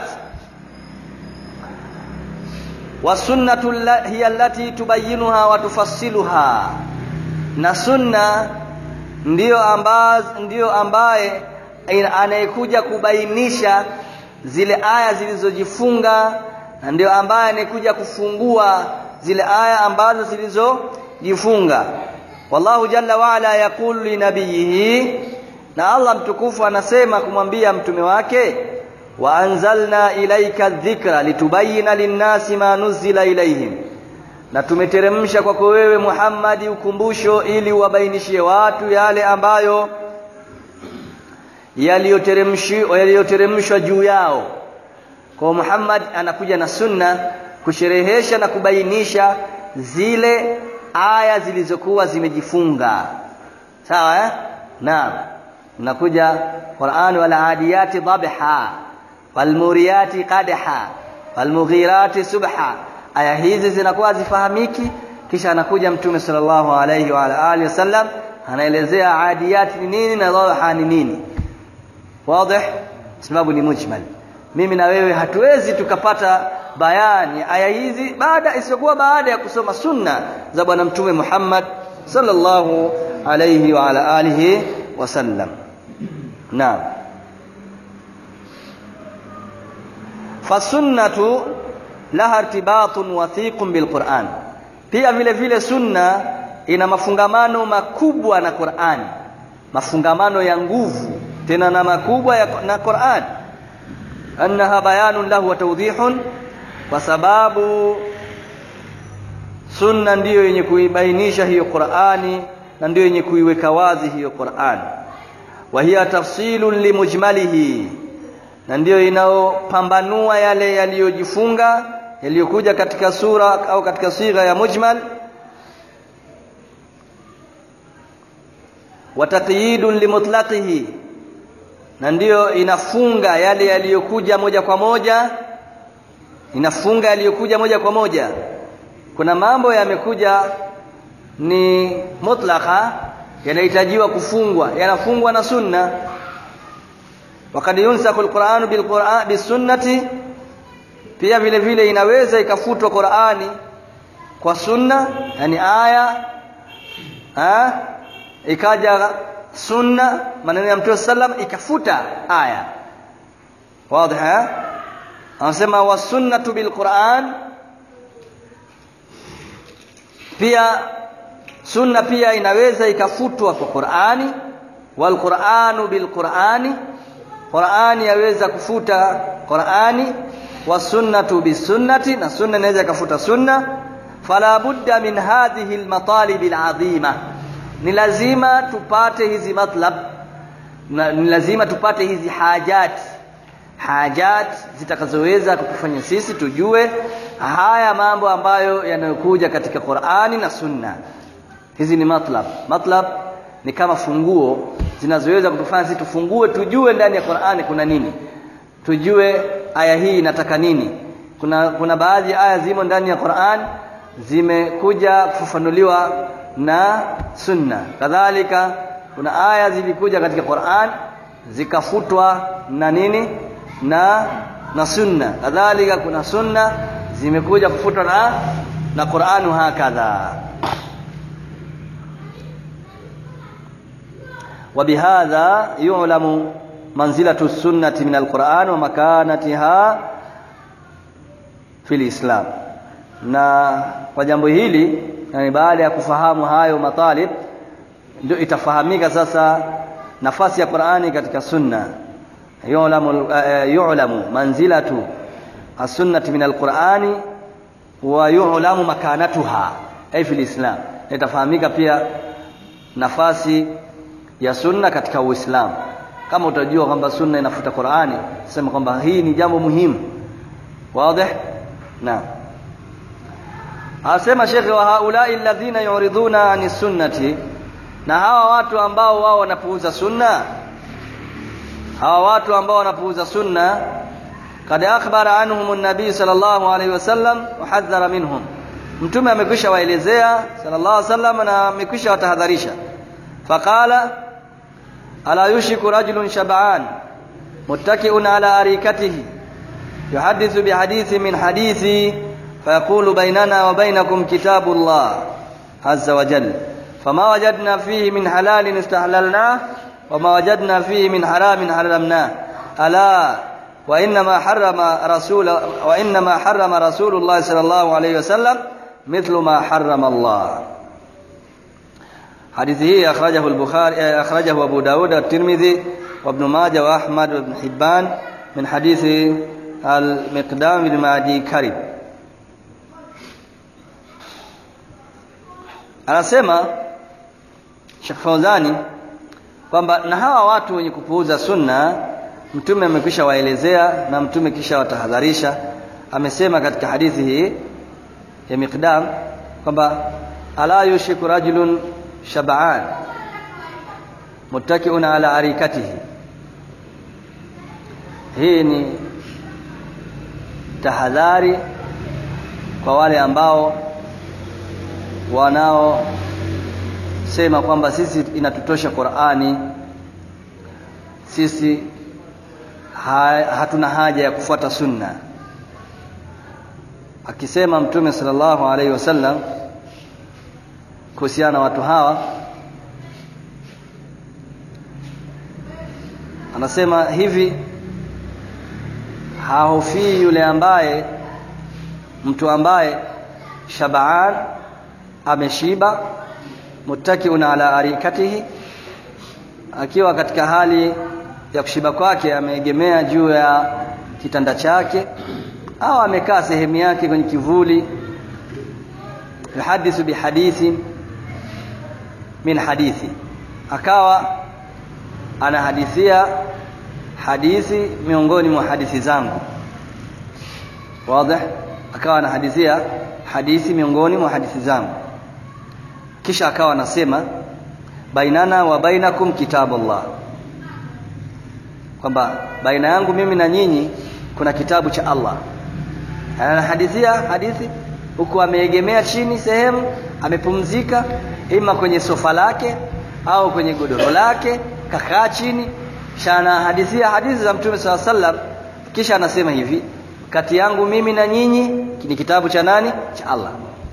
wasunnatu hiya allati tubayyinuha wa tufassiluha na sunna ndiyo ambazo ndiyo ambaye anayekuja kubainisha zile aya zilizojifunga na ndio ambaye anekuja kufungua zile aya ambazo zilizojifunga wallahu jalla waala yaqulu linabiyihi na Allah mtukufu anasema kumwambia mtume wake wa anzalna ilaika dhikra litubayina linnasi ma nuzila ilaihim na tumeteremsha kwako wewe Muhammadi ukumbusho ili uwabainishie watu yale ambayo yaliyoteremshwa yaliyoteremshwa juu yao kwa Muhammad anakuja na sunna kusherehesha na kubainisha zile aya zilizokuwa zimejifunga sawa eh naam nakuja Qur'an wal adiyati dhabha wal muriyati qadha wal mughirati subha aya hizi zinakuwa zifahamiki kisha anakuja mtume sallallahu alayhi wa alihi wasallam anaelezea adiyati ni nini na dhabha ni nini wazi sababu ni mujmal mimi na wewe hatuwezi tukapata bayani aya hizi baada isiyokuwa baada ya kusoma sunna za bwana mtume Muhammad sallallahu alayhi wa ala alihi wasallam naam fasunnatu laha irtibatun wathiqun bilquran pia vile vile sunna ina mafungamano makubwa na Qur'an mafungamano ya nguvu tena na makubwa ya, na Qur'an annaha bayanun lahu wa tawdihun kwa sababu sunna ndiyo yenye kuibainisha hiyo Qur'ani na ndiyo yenye kuiweka wazi hiyo Qur'an wa hiya tafsilun limujmalihi na ndiyo inaopambanua yale yaliyojifunga yaliyokuja katika sura au katika sigha ya mujmal wa taqyidun limutlaqihi na ndiyo inafunga yale yaliyokuja moja kwa moja inafunga yaliyokuja moja kwa moja kuna mambo yamekuja ni mutlaqa yanahitajiwa kufungwa yanafungwa na sunna wakad yunsaku alquran bilquran bisunnati pia vile vile inaweza ikafutwa Qur'ani kwa sunna yani aya ha? ikaja sunna maneno ya Mtume sallam ikafuta aya wazi anasema wasunnatu bilquran pia sunna pia inaweza ikafutwa kwa Qur'ani walquranu bilqurani Qur'ani yaweza kufuta Qur'ani wasunnatu bisunnati na sunna inaweza ikafuta sunna fala budda min hadhihi almatalib alazima ni lazima tupate hizi matlab na ni lazima tupate hizi hajat hajat zitakazoweza kutufanya sisi tujue haya mambo ambayo yanayokuja katika Qur'ani na Sunna hizi ni matlab matlab ni kama funguo zinazoweza kutufanya sisi tufungue tujue ndani ya Qur'ani kuna nini tujue aya hii inataka nini kuna kuna baadhi ya aya zimo ndani ya Qur'an zimekuja kufafanuliwa na sunna kadhalika kuna aya zilikuja katika Qur'an zikafutwa na nini na na sunna kadhalika kuna sunna zimekuja kufutwa na na Qur'an hakadha وبهذا يعلم منزلة السنة من القرآن ومكانتها في الإسلام na kwa jambo hili yani baada ya kufahamu hayo matalib ndio itafahamika sasa nafasi ya Qur'ani katika sunna yu'lamu yu'lamu manzilatu as-sunnati min al-Qur'ani wa yu'lamu makanatuha ay fil Islam itafahamika pia nafasi ya sunna katika Uislamu kama utajua kwamba sunna inafuta Qur'ani sema kwamba hii ni jambo muhimu wazi na Asema Sheikh wa haulai alladhina yuriduna ani sunnati na hawa watu ambao wao wanapuuza sunna hawa watu ambao wanapuuza sunna kad akhbara anhum an-nabii sallallahu alayhi wasallam wa hadhara minhum mtume amekwisha waelezea sallallahu alayhi wasallam na amekwisha watahadharisha faqala ala yushiku rajulun shab'an muttaki'un ala arikatihi yuhaddithu bihadithi min hadithi فيقول بيننا وبينكم كتاب الله عز وجل فما وجدنا فيه من حلال استحللناه وما وجدنا فيه من حرام حرمناه ألا وإنما حرم رسول وإنما حرم رسول الله صلى الله عليه وسلم مثل ما حرم الله حديثه أخرجه البخاري أخرجه أبو داود والترمذي وابن ماجه وأحمد وابن حبان من حديث المقدام بن معدي كرب anasema Sheikh Fauzani kwamba na hawa watu wenye kupuuza sunna mtume amekwisha waelezea na mtume kisha watahadharisha amesema katika hadithi hii ya Miqdam kwamba ala yushiku rajulun shab'an muttaki'un ala arikatihi hii ni tahadhari kwa wale ambao wanaosema kwamba sisi inatutosha Qur'ani sisi ha, hatuna haja ya kufuata sunna akisema mtume sallallahu alaihi wasallam kuhusiana na watu hawa anasema hivi hahofii yule ambaye mtu ambaye shabaan ameshiba muttakiun ala arikatihi akiwa katika hali ya kushiba kwake ameegemea juu ya kitanda chake au amekaa sehemu yake kwenye kivuli yuhadithu bihadithi min hadithi akawa anahadithia hadithi miongoni mwa hadithi zangu wazi akawa anahadithia hadithi miongoni mwa hadithi zangu kisha akawa anasema bainana wa bainakum kitabullah kwamba baina yangu mimi na nyinyi kuna kitabu cha Allah anahadithia hadithi huku ameegemea chini sehemu amepumzika ima kwenye sofa lake au kwenye godoro lake kakaa chini kisha anahadithia hadithi za mtume saa sallam kisha anasema hivi kati yangu mimi na nyinyi ni kitabu cha nani cha Allah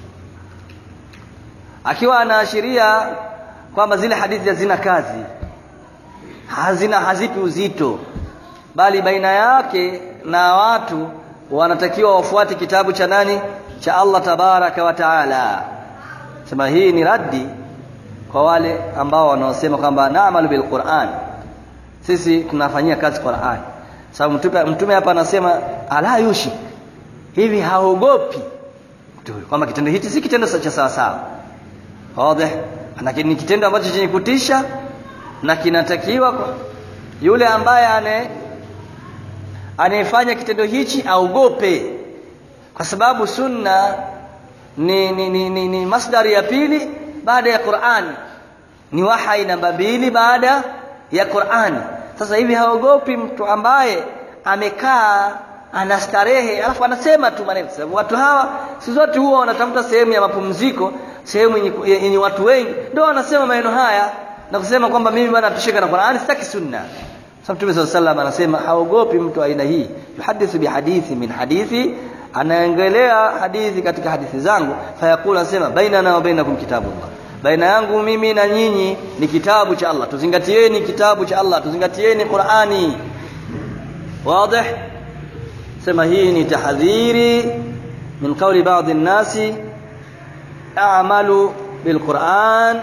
akiwa anaashiria kwamba zile hadithi hazina kazi hazina hazipi uzito bali baina yake na watu wanatakiwa wafuate kitabu cha nani cha Allah tabaraka wa taala sema hii ni raddi kwa wale ambao wanaosema kwamba naamalu bil Qur'an sisi tunafanyia kazi Qur'an sababu mtume mtume hapa anasema ala yushi hivi haogopi kwamba kitendo hichi si kitendo cha sawa sawa wazi lakini ni kitendo ambacho chenye kutisha na kinatakiwa kwa yule ambaye ane anayefanya kitendo hichi aogope kwa sababu sunna ni, ni, ni, ni, ni masdari ya pili baada ya Qur'an ni wahai namba mbili baada ya Qur'an sasa hivi haogopi mtu ambaye amekaa anastarehe alafu anasema tu maneno sababu watu hawa si zote huwa wanatafuta sehemu ya mapumziko sehemu yenye watu wengi ndio wanasema maneno haya na kusema kwamba mimi bwana tushika na Qur'an sitaki sunna sababu Mtume صلى الله anasema haogopi mtu aina hii yuhadithu bihadithi min hadithi anaengelea hadithi katika hadithi zangu fayakula anasema bainana wa bainakum kitabullah baina yangu mimi na nyinyi ni kitabu cha Allah tuzingatieni kitabu cha Allah tuzingatieni Qur'ani wazi sema hii ni tahadhiri min qawli baadhi an-nasi a'malu bilquran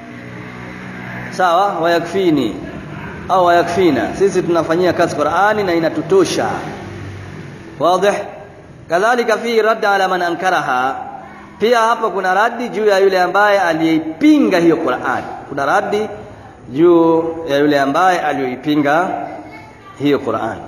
sawa wayakfini au wayakfina sisi tunafanyia kazi Qur'ani na inatutosha wazi kadhalika fi radd ala man ankaraha pia hapa kuna radi juu ya yule ambaye aliyeipinga hiyo Qur'an kuna radi juu ya yule ambaye aliyoipinga hiyo Qur'an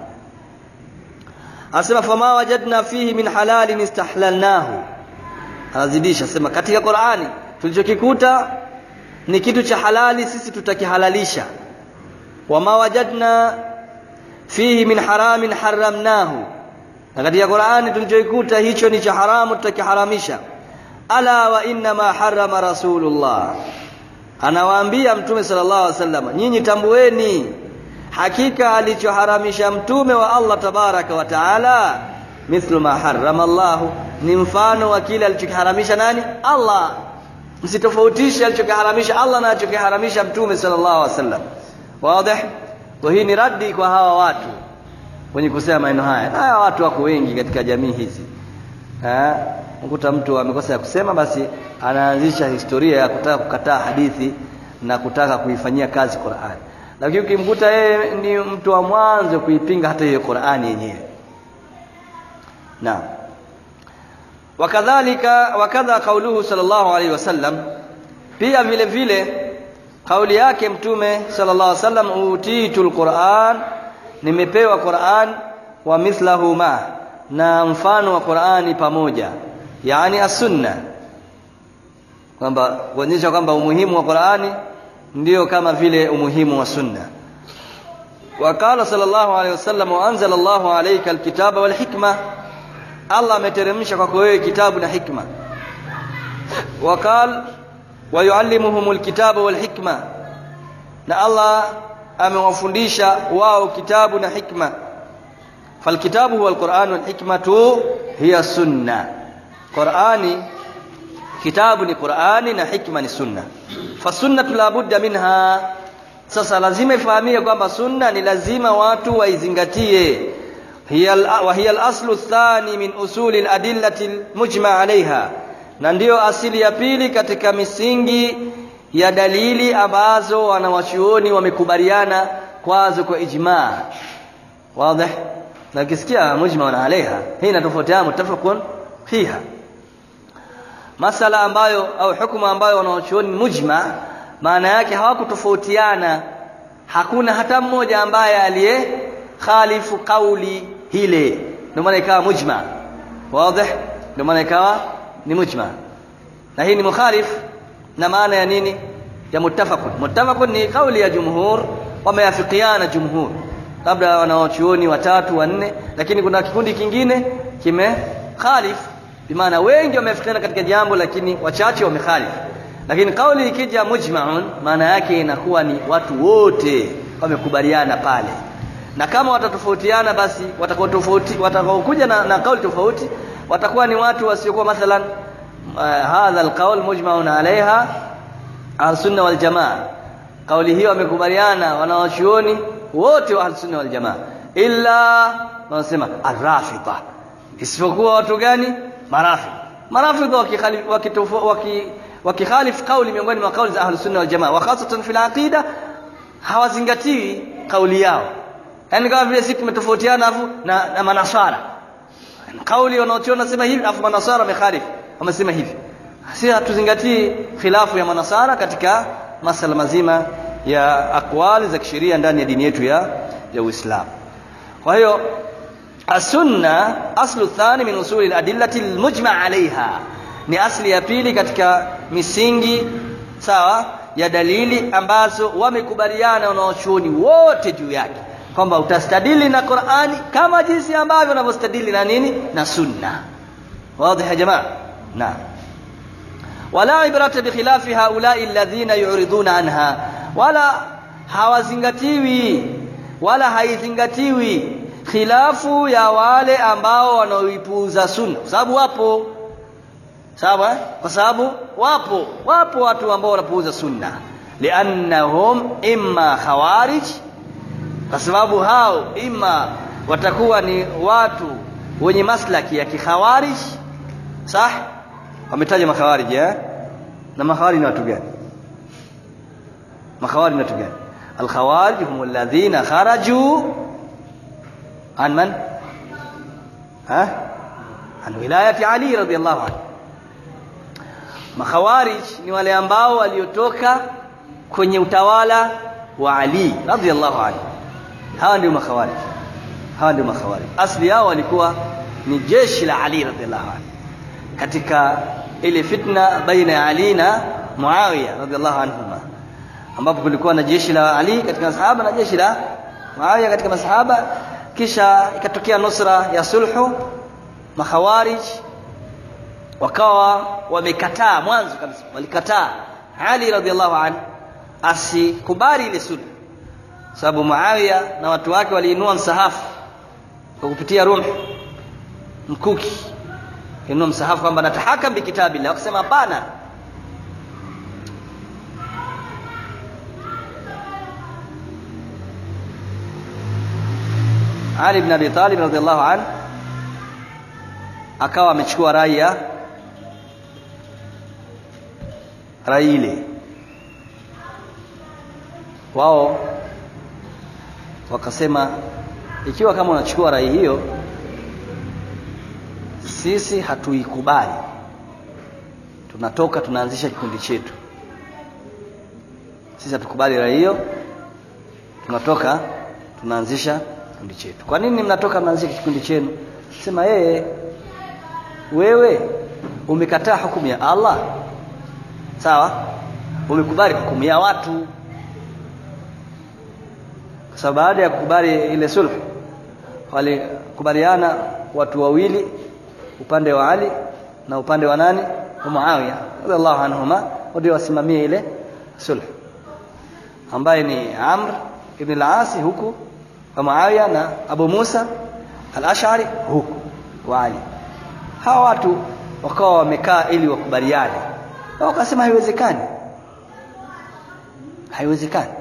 asema fama wajadna fihi min halalin istahlalnahu anazidisha sema katika Qur'ani tulichokikuta ni kitu cha halali sisi tutakihalalisha wama wajadna fihi min haramin haramnahu na katika Qur'ani tulichoikuta hicho ni cha haramu tutakiharamisha ala wa inna ma harrama rasulullah anawaambia mtume sallallahu alaihi wasallam nyinyi tambueni hakika alichoharamisha mtume wa Allah tabaraka wa taala mithlu ma harrama Allah ni mfano wa kile alichokiharamisha nani Allah msitofautishe alichokiharamisha Allah na alichokiharamisha mtume sallallahu alaihi wasallam wazi kwa hii ni radi kwa hawa watu wenye kusema maneno haya na hawa watu wako wengi katika jamii hizi eh ukuta mtu amekosa ya kusema basi anaanzisha historia ya kutaka kukataa hadithi na kutaka kuifanyia kazi Qur'an lakini ukimkuta yeye ni mtu wa mwanzo kuipinga hata hiyo Qur'ani yenyewe naam wakadhalika wakadha kauluhu sallallahu alaihi wasallam pia vile vile kauli yake mtume sallallahu alaihi wasallam utitul Qur'an nimepewa Qur'an wa mithlahu ma na mfano wa Qur'ani pamoja yani as-sunna kwamba kuonyesha kwamba umuhimu wa Qur'ani ndio kama vile umuhimu wa sunna wakala sallallahu alaihi wasallam wa anzala Allahu alayka alkitaba wal hikma Allah ameteremsha kwako wewe kitabu na hikma wakal wa yuallimuhumul kitaba wal hikma na Allah amewafundisha wao kitabu na hikma falkitabu huwa alquran wal hikmatu hiya sunna Qur'ani kitabu ni Qur'ani na hikma ni sunna fasunnatu la budda minha sasa lazima ifahamike kwamba sunna ni lazima watu waizingatie hiya wa hiya al-aslu thani min usuli al-adillati al-mujma 'alayha na ndiyo asili ya pili katika misingi ya dalili ambazo wanawachuoni wamekubaliana kwazo kwa ijma wazi na ukisikia mujma na alaiha hii inatofautiana mutafaqun fiha masala ambayo au hukumu ambayo wanawachuoni mujma maana yake hawakutofautiana hakuna hata mmoja ambaye aliye khalifu kauli hile ndio maana ikawa mujma wazi ndio maana ikawa ni mujma na hii ni mukhalif na maana ya nini ya muttafaqun muttafaqun ni kauli ya jumhur wameafikiana jumhur labda wanaochuoni watatu wanne lakini kuna kikundi kingine kime khalif bimaana wengi wameafikiana katika jambo lakini wachache wamekhalif lakini kauli ikija mujma'un maana yake inakuwa ni watu wote wamekubaliana pale na kama watatofautiana basi watakao tofauti watakaokuja na, na kauli tofauti watakuwa ni watu wasiokuwa mathalan uh, hadha alqaul mujma'un alaiha al-sunna wal jamaa kauli hiyo wamekubaliana wanawachuoni wote wa al-sunna wal jamaa illa wanasema arrafida isipokuwa watu gani marafidh marafidh wakikhalif wakikhalif kauli miongoni mwa kauli za ahlus sunna wal jamaa wa khasatan fil aqida hawazingatii kauli yao yani kama vile sisi tumetofautiana afu na, na manasara kauli wanaotiona nasema hivi afu manasara wamekhalif wamesema hivi si hatuzingatii khilafu ya manasara katika masala mazima ya akwali za kisheria ndani ya dini yetu ya ya Uislamu kwa hiyo asunna aslu thani min usuli al-adillati al-mujma' alaiha ni asli ya pili katika misingi sawa ya dalili ambazo wamekubaliana wanaochuoni wote juu yake kwamba utastadili na Qur'ani kama jinsi ambavyo wanavyostadili na nini na sunna wazi ya jamaa naam wala ibrata bikhilafi haulai alladhina yuriduna anha wala hawazingatiwi wala haizingatiwi khilafu ya wale ambao wanaoipuuza sunna kwa sababu wapo sawa kwa sababu wapo wapo watu ambao wanapuuza sunna liannahum imma khawarij kwa sababu hao imma watakuwa ni watu wenye maslaki ya kikhawarij sah wametaja makhawarij eh na makhawarij ni watu gani makhawarij ni watu gani alkhawarij hum alladhina kharaju an man ha an wilayati ali radiyallahu anhu makhawarij ni wale ambao waliotoka kwenye utawala wa Ali radhiallahu anhu hawa ndio makhawarij hawa ndio makhawarij asli yao walikuwa ni jeshi la Ali radhiallahu anhu katika ile fitna baina ya Ali na Muawiya radhiallahu anhuma ambapo kulikuwa na jeshi la Ali katika masahaba na jeshi la Muawiya katika masahaba kisha ikatokea nusra ya sulhu makhawarij wakawa wamekataa mwanzo kabisa walikataa Ali radhiallahu anhu asikubali ile sulhu sababu Muawiya na watu wake waliinua msahafu kwa kupitia rumh mkuki inua msahafu kwamba natahakam bikitabillah wakasema hapana Ali ibn Abi Talib radhiallahu anhu akawa amechukua rai ya rai ile wao wakasema ikiwa kama unachukua rai hiyo sisi hatuikubali tunatoka tunaanzisha kikundi chetu sisi hatukubali rai hiyo tunatoka tunaanzisha kikundi chetu kwa nini mnatoka mnaanzisha kikundi chenu sema yeye wewe umekataa hukumu ya Allah sawa umekubali hukumu ya watu kwa sababu baada ya kukubali ile sulh walikubaliana watu wawili upande wa Ali na upande wa nani wa Muawiya radhiallahu anhuma ndio wasimamie ile sulh ambaye ni Amr ibn al-As huku wa Muawiya na Abu Musa al-Ash'ari huku wa Ali hawa watu wakawa wamekaa ili wakubaliane na wakasema haiwezekani haiwezekani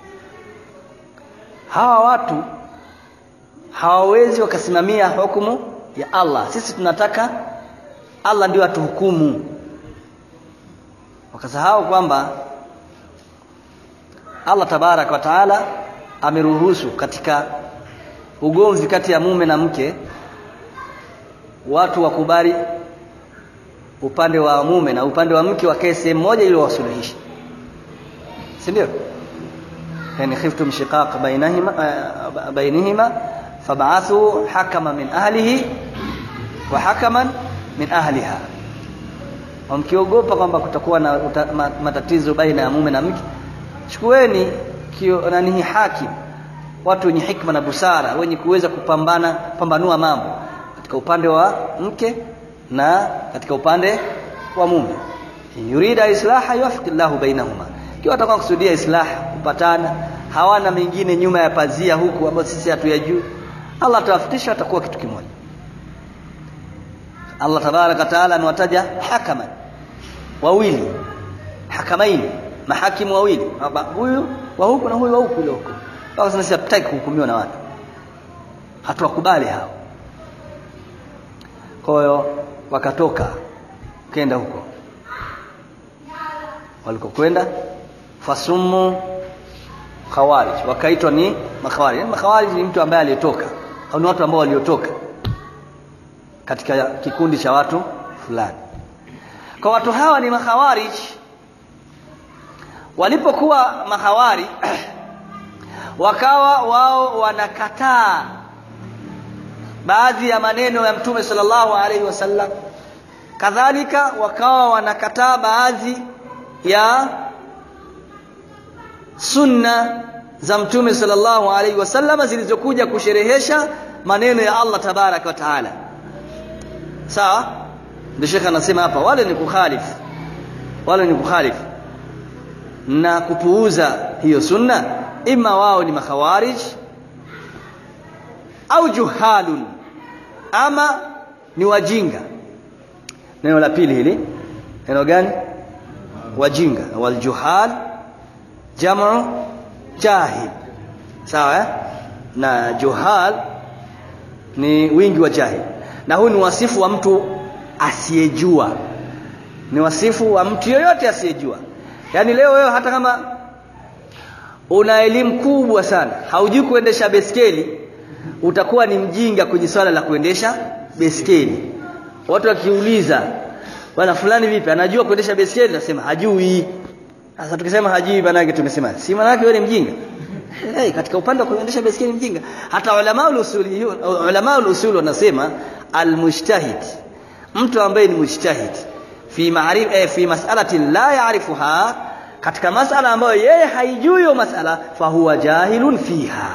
hawa watu hawawezi wakasimamia hukumu ya Allah sisi tunataka Allah ndio atuhukumu wakasahau kwamba Allah tabarak wa taala ameruhusu katika ugomvi kati ya mume na mke watu wakubali upande wa mume na upande wa mke wakae sehemu moja ili wasuluhishe si ndio yani khiftum shiqaq bainahima uh, bainihima fab'athu hakama min ahlihi wa hakaman min ahliha mkiogopa kwamba kutakuwa na uta, ma, matatizo baina ya mume na mke chukueni kio nani hakim watu wenye hikma na busara wenye kuweza kupambana pambanua mambo katika upande wa mke na katika upande wa mume yurida islaha yuwaffiq Allahu bainahuma kiwa atakuwa kusudia islah kupatana hawana mengine nyuma ya pazia huku ambayo sisi hatuyajui Allah atawafikisha atakuwa kitu kimoja Allah tabaraka taala amewataja hakaman wawili hakamaini mahakimu wawili baba huyu wa huku na huyu wa huku ile huku baba sisi hatutaki kuhukumiwa na watu hatuwakubali hao kwa hiyo wakatoka kenda huko walikokwenda fasumu khawarij wakaitwa ni makhawarij yani makhawarij ni mtu ambaye aliyetoka au ni watu ambao waliotoka katika kikundi cha watu fulani kwa watu hawa ni makhawarij walipokuwa mahawari wakawa wao wanakataa baadhi ya maneno ya mtume sallallahu alaihi wasallam kadhalika wakawa wanakataa baadhi ya sunna za mtume sallallahu alaihi wasallam zilizokuja kusherehesha maneno ya Allah tabaraka wa taala sawa ndio shekha anasema hapa wale ni kukhalifu wale ni kukhalifu na kupuuza hiyo sunna ima wao ni makhawarij au juhalun ama ni wajinga neno la pili hili neno gani wajinga waljuhal jamu jahil sawa eh? na juhal ni wingi wa jahil na huu ni wasifu wa mtu asiyejua ni wasifu wa mtu yoyote asiyejua yaani leo wewe hata kama una elimu kubwa sana haujui kuendesha beskeli utakuwa ni mjinga kwenye swala la kuendesha beskeli watu wakiuliza bwana fulani vipi anajua kuendesha beskeli nasema hajui sasa tukisema hajui maana yake tumesema si maana yake wewe ni mjinga hey, katika upande wa kuendesha beskeli mjinga hata ulama ulusuli ulama ulusuli wanasema almujtahid mtu ambaye ni mujtahid fi ma'rif eh, fi mas'alatin la ya'rifuha katika masala ambayo yeye haijui hiyo masala fahuwa jahilun fiha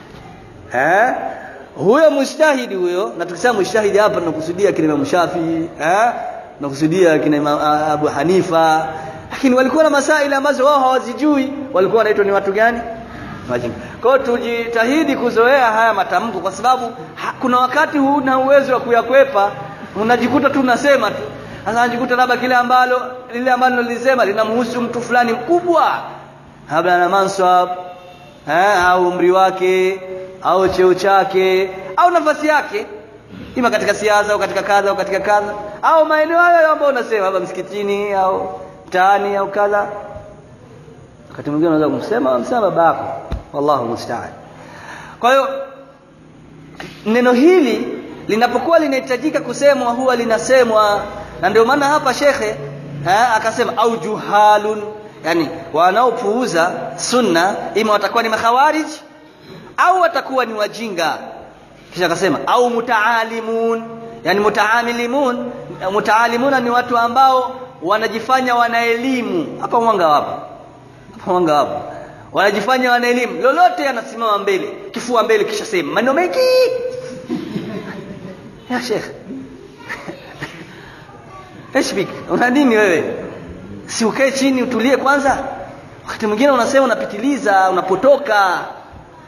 eh huyo mujtahidi huyo na tukisema mujtahidi hapa tunakusudia kina Imam Shafi eh tunakusudia kina Imam Abu Hanifa lakini walikuwa na masaili ambazo wao hawazijui walikuwa wanaitwa ni watu gani wajinga kwa hiyo tujitahidi kuzoea haya matamko kwa sababu ha, kuna wakati huna uwezo wa kuyakwepa unajikuta tu unasema tu sasa unajikuta labda kile ambalo lile ambalo nilisema linamhusu mtu fulani mkubwa labda na mansab eh au umri wake au cheo chake au nafasi yake ima katika siasa au katika kadha au katika kadha au maeneo hayo ambayo unasema labda msikitini au mtaani au kadha wakati mwingine unaweza kumsema msema babako wallahu musta'an kwa hiyo neno hili linapokuwa linahitajika kusemwa huwa linasemwa na ndio maana hapa shekhe ha, akasema au juhalun yani wanaopuuza sunna ima watakuwa ni makhawarij au watakuwa ni wajinga kisha akasema au mutaalimun yani mutaamilimun mutaalimuna ni watu ambao wanajifanya wana elimu hapa mwanga wapo hapa mwanga wapo wanajifanya wana elimu lolote anasimama mbele kifua mbele kisha sema maneno mengi ya shekh Eshbik, una nini wewe? Si ukae chini utulie kwanza? Wakati mwingine unasema unapitiliza, unapotoka.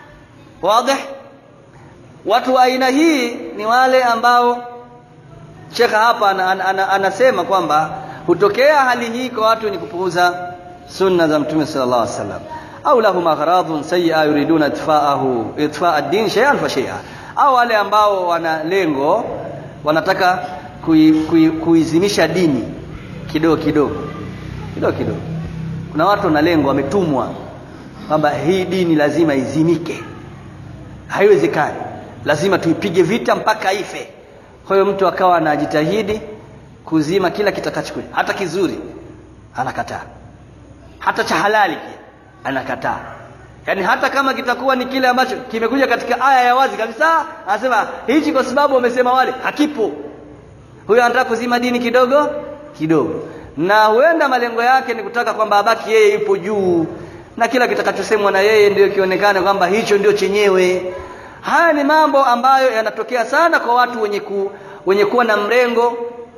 Wazi? Watu wa aina hii ni wale ambao shekha hapa ana, ana, ana, anasema kwamba hutokea hali hii kwa watu ni kupuuza sunna za mtume sallallahu alaihi wasallam au lahum aghradun sayyi'a yuriduna itfa'ahu itfa'a ad-din shay'an fa shay'a au wale ambao wana lengo wanataka kuizimisha kui, kui dini kidogo kidogo kidogo kidogo kuna watu wana lengo wametumwa kwamba hii dini lazima izimike haiwezekani lazima tuipige vita mpaka ife kwa hiyo mtu akawa anajitahidi kuzima kila kitakachokuja hata kizuri anakataa hata cha halali pia anakataa yaani hata kama kitakuwa ni kile ambacho kimekuja katika aya ya wazi kabisa anasema hichi kwa sababu wamesema wale hakipo huyo anataka kuzima dini kidogo kidogo na huenda malengo yake ni kutaka kwamba abaki yeye yupo juu na kila kitakachosemwa na yeye ndio kionekane kwamba hicho ndio chenyewe haya ni mambo ambayo yanatokea sana kwa watu wenye ku, wenye kuwa na mrengo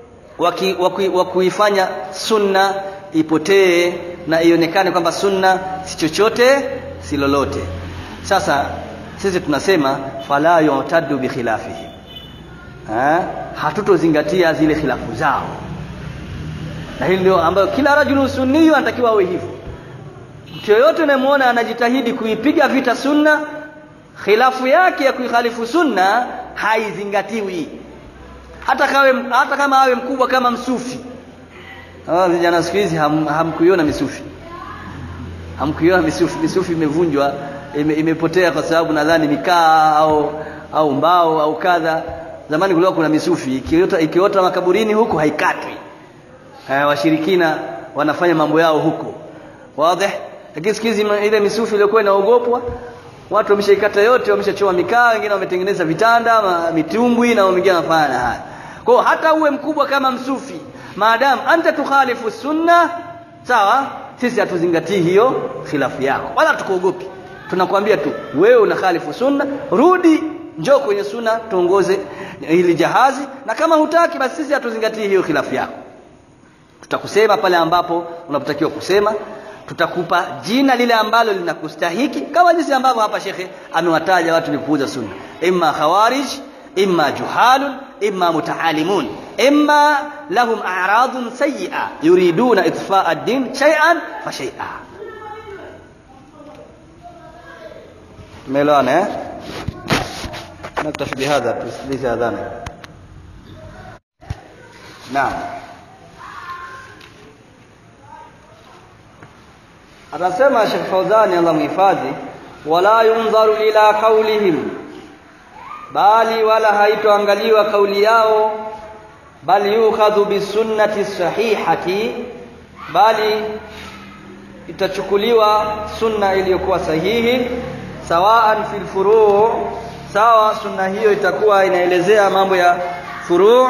wa kuifanya sunna ipotee na ionekane kwamba sunna si chochote si lolote sasa sisi tunasema fala yu'taddu bi khilafihi ha? hatutozingatia zile khilafu zao na hili ndio ambayo kila rajulu sunniyu anatakiwa awe hivyo mtu yoyote unayemwona anajitahidi kuipiga vita sunna khilafu yake ya kuikhalifu sunna haizingatiwi hata kawe, hata kama awe mkubwa kama msufi hawa vijana siku hizi ham, hamkuiona misufi hamkuiona misufi misufi imevunjwa ime, imepotea kwa sababu nadhani mikaa au au mbao au kadha zamani kulikuwa kuna misufi ikiota, ikiota makaburini huku haikatwi eh, washirikina wanafanya mambo yao huko wazi lakini siku hizi ile misufi iliyokuwa inaogopwa watu wameshaikata yote wameshachoma mikaa wengine wametengeneza vitanda ma, mitumbwi na wengine wanafanya na haya kwa hata uwe mkubwa kama msufi maadamu anta tukhalifu sunna sawa sisi hatuzingatii hiyo khilafu yako wala tukuogopi tunakwambia tu wewe una khalifu sunna rudi njoo kwenye sunna tuongoze hili jahazi na kama hutaki basi sisi hatuzingatii hiyo khilafu yako tutakusema pale ambapo unapotakiwa kusema tutakupa jina lile ambalo linakustahiki kama jinsi ambavyo hapa shekhe amewataja watu ni kuuza sunna imma khawarij imma juhalun imma mutaalimun imma lahum a'radun sayyi'a yuriduna itfa'a ad-din shay'an fa shay'a tumeelewana eh نكتفي بهذا تسليس اذانا نعم anasema Sheikh Fauzani Allah mhifadhi wala yunzaru ila qaulihim bali wala haitoangaliwa kauli yao bali yukhadhu bisunnati sahihati bali itachukuliwa sunna iliyokuwa sahihi sawaan fil furu' sawa sunna hiyo itakuwa inaelezea mambo ya furu'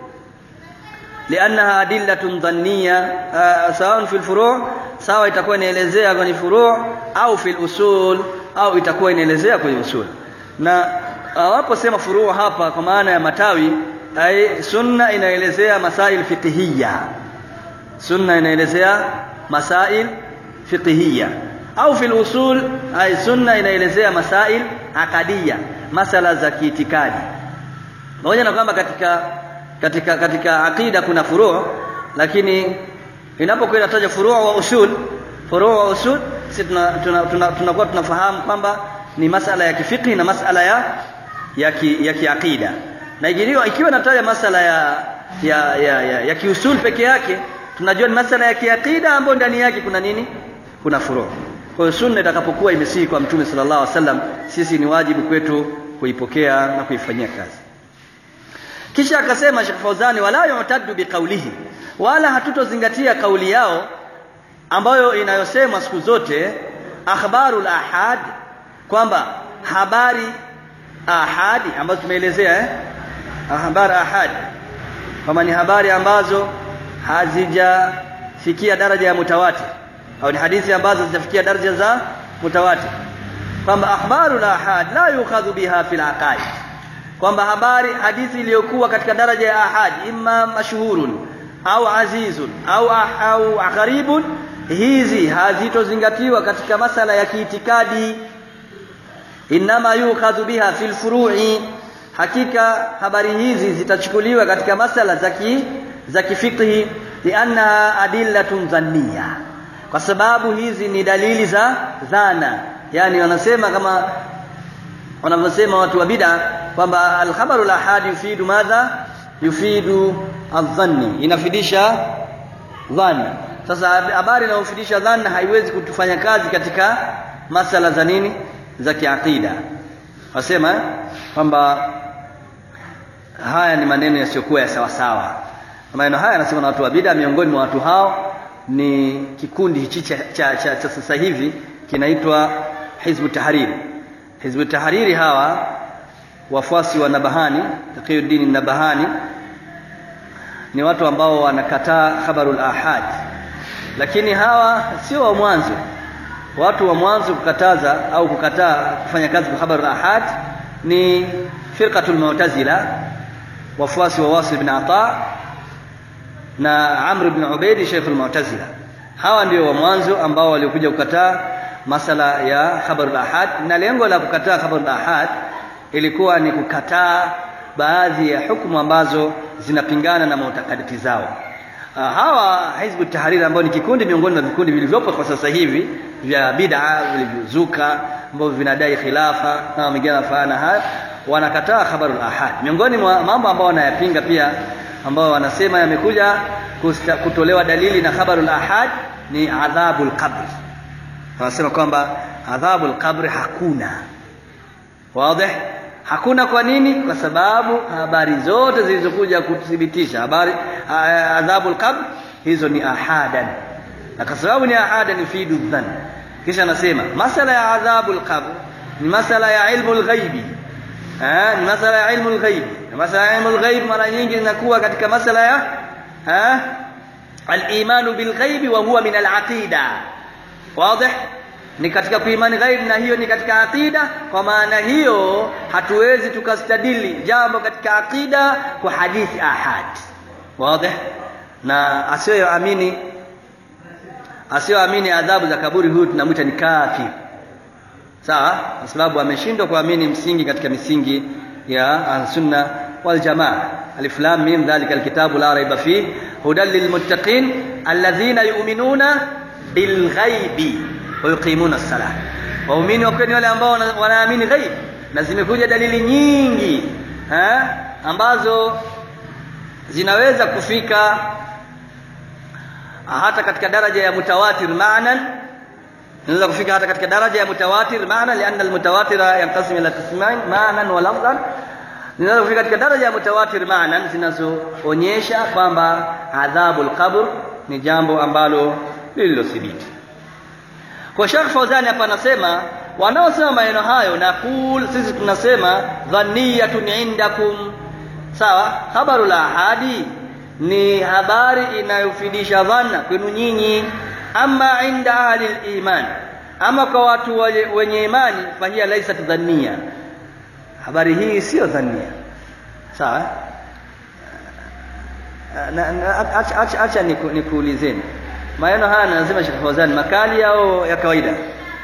liannaha adillatun dhanniya sawa fil furu' sawa itakuwa inaelezea kwenye furu' au fil usul au itakuwa inaelezea kwenye usul na waposema furu' hapa kwa maana ya matawi ai sunna inaelezea masail fiqhiyya sunna inaelezea masail fiqhiyya au fil usul ai sunna inaelezea masail akadiyya masala za kiitikadi pamoja na kwamba katika katika katika akida kuna furu' lakini inapokuwa inataja furu' wa usul furu' wa usul sisi tunakuwa tuna, tuna, tuna tunafahamu kwamba ni masala ya kifiqhi na masala ya ya ki, ya kiakida na ikiwa ikiwa inataja masala ya ya ya, ya, ya kiusul peke yake tunajua ni masala ya kiakida ambayo ndani yake kuna nini kuna furu' kwa hiyo sunna itakapokuwa imesihi kwa mtume sallallahu alaihi wasallam sisi ni wajibu kwetu kuipokea na kuifanyia kazi kisha akasema Sheikh Fauzani wala yu'taddu biqaulihi wala hatutozingatia kauli yao ambayo inayosemwa siku zote akhbarul ahad kwamba habari ahadi ambazo tumeelezea eh habari ahadi kama ni habari ambazo hazijafikia daraja ya mutawatir au ni hadithi ambazo zitafikia daraja za mutawatir kwamba akhbarul ahad la yukhadhu biha fil aqaid kwamba habari hadithi iliyokuwa katika daraja ya ahad imma mashhurun au azizun au au gharibun hizi hazitozingatiwa katika masala ya kiitikadi inma yukhadhu biha fil furu'i hakika habari hizi zitachukuliwa katika masala za ki za kifikhi lianna adillatun dhanniya kwa sababu hizi ni dalili za dhana yani wanasema kama wanavyosema watu wa bid'a kwamba alkhabaru lahadi yufidu madha yufidu adhanni inafidisha dhanni sasa habari inayofidisha dhanna haiwezi kutufanya kazi katika masala za nini za kiakida wasema kwamba haya ni maneno yasiyokuwa ya sawa sawa maneno haya yanasema na watu wa bid'a miongoni mwa watu hao ni kikundi hichi cha, cha, cha, cha sasa hivi kinaitwa Hizbu Tahariri Hizbu Tahariri hawa wafuasi wa Nabahani Taqiyuddin Nabahani ni watu ambao wanakataa khabarul ahad lakini hawa sio wa mwanzo watu wa mwanzo kukataza au kukataa kufanya kazi kwa khabarul ahad ni firqatul mu'tazila wafuasi wa Wasil bin Ata na Amr ibn Ubaid Sheikh al-Mu'tazila hawa ndio wa mwanzo ambao waliokuja kukataa masala ya khabarul ahad na lengo la kukataa khabarul ahad ilikuwa ni kukataa baadhi ya hukumu ambazo zinapingana na mutakadati zao uh, hawa hizbu tahariri ambao ni kikundi miongoni mwa vikundi vilivyopo kwa sasa hivi vya bid'a vilivyozuka ambavyo vinadai khilafa na mengine yanafanana haya wanakataa khabarul ahad miongoni mwa mambo ambao wanayapinga pia ambao wanasema yamekuja kutolewa dalili na khabarul ahad ni adhabul qabr wanasema kwamba adhabul qabr hakuna wazi hakuna kwa nini kwa sababu habari zote zilizokuja kuthibitisha habari adhabul qabr hizo ni ahadan na kwa sababu ni ahadan yufidu dhann kisha anasema masala ya adhabul qabr ni masala ya ilmu al-ghaibi eh ni masala ya ilmu al-ghaibi na masala ya ilmu al-ghaib mara nyingi inakuwa katika masala ya eh al-iman bil ghaibi wa huwa min al-aqida wazi ni katika kuimani ghaib na hiyo ni katika aqida kwa maana hiyo hatuwezi tukastadili jambo katika aqida kwa hadithi ahad wazi na asiyoamini asiyoamini adhabu za kaburi huyu tunamwita ni kafir sawa kwa sababu ameshindwa kuamini msingi katika misingi ya sunna wal jamaa alif lam mim dhalika alkitabu la raiba fih hudan lilmuttaqin alladhina yu'minuna bilghaibi wayuqimuna as-salah waumini wa kweli wale ambao wanaamini ghaib na zimekuja dalili nyingi ha? ambazo zinaweza kufika hata katika daraja ya mutawatir ma'nan inaweza kufika hata katika daraja ya mutawatir maana lianna almutawatira yanqasim ila qismain ma'nan wa lafzan zinaweza kufika katika daraja ya mutawatir ma'nan zinazoonyesha kwamba adhabul qabr ni jambo ambalo lililothibiti kwa Sheikh Fauzani hapa anasema wanaosema maneno hayo na kul sisi tunasema dhaniyatun indakum sawa habaru la ahadi ni habari inayofidisha dhanna kwenu nyinyi ama inda ahli iman ama kwa watu wenye imani fahia laisat dhannia habari hii sio dhannia sawa acha acha nikuulizeni maneno haya anasema Sheikh Fawzan makali au ya kawaida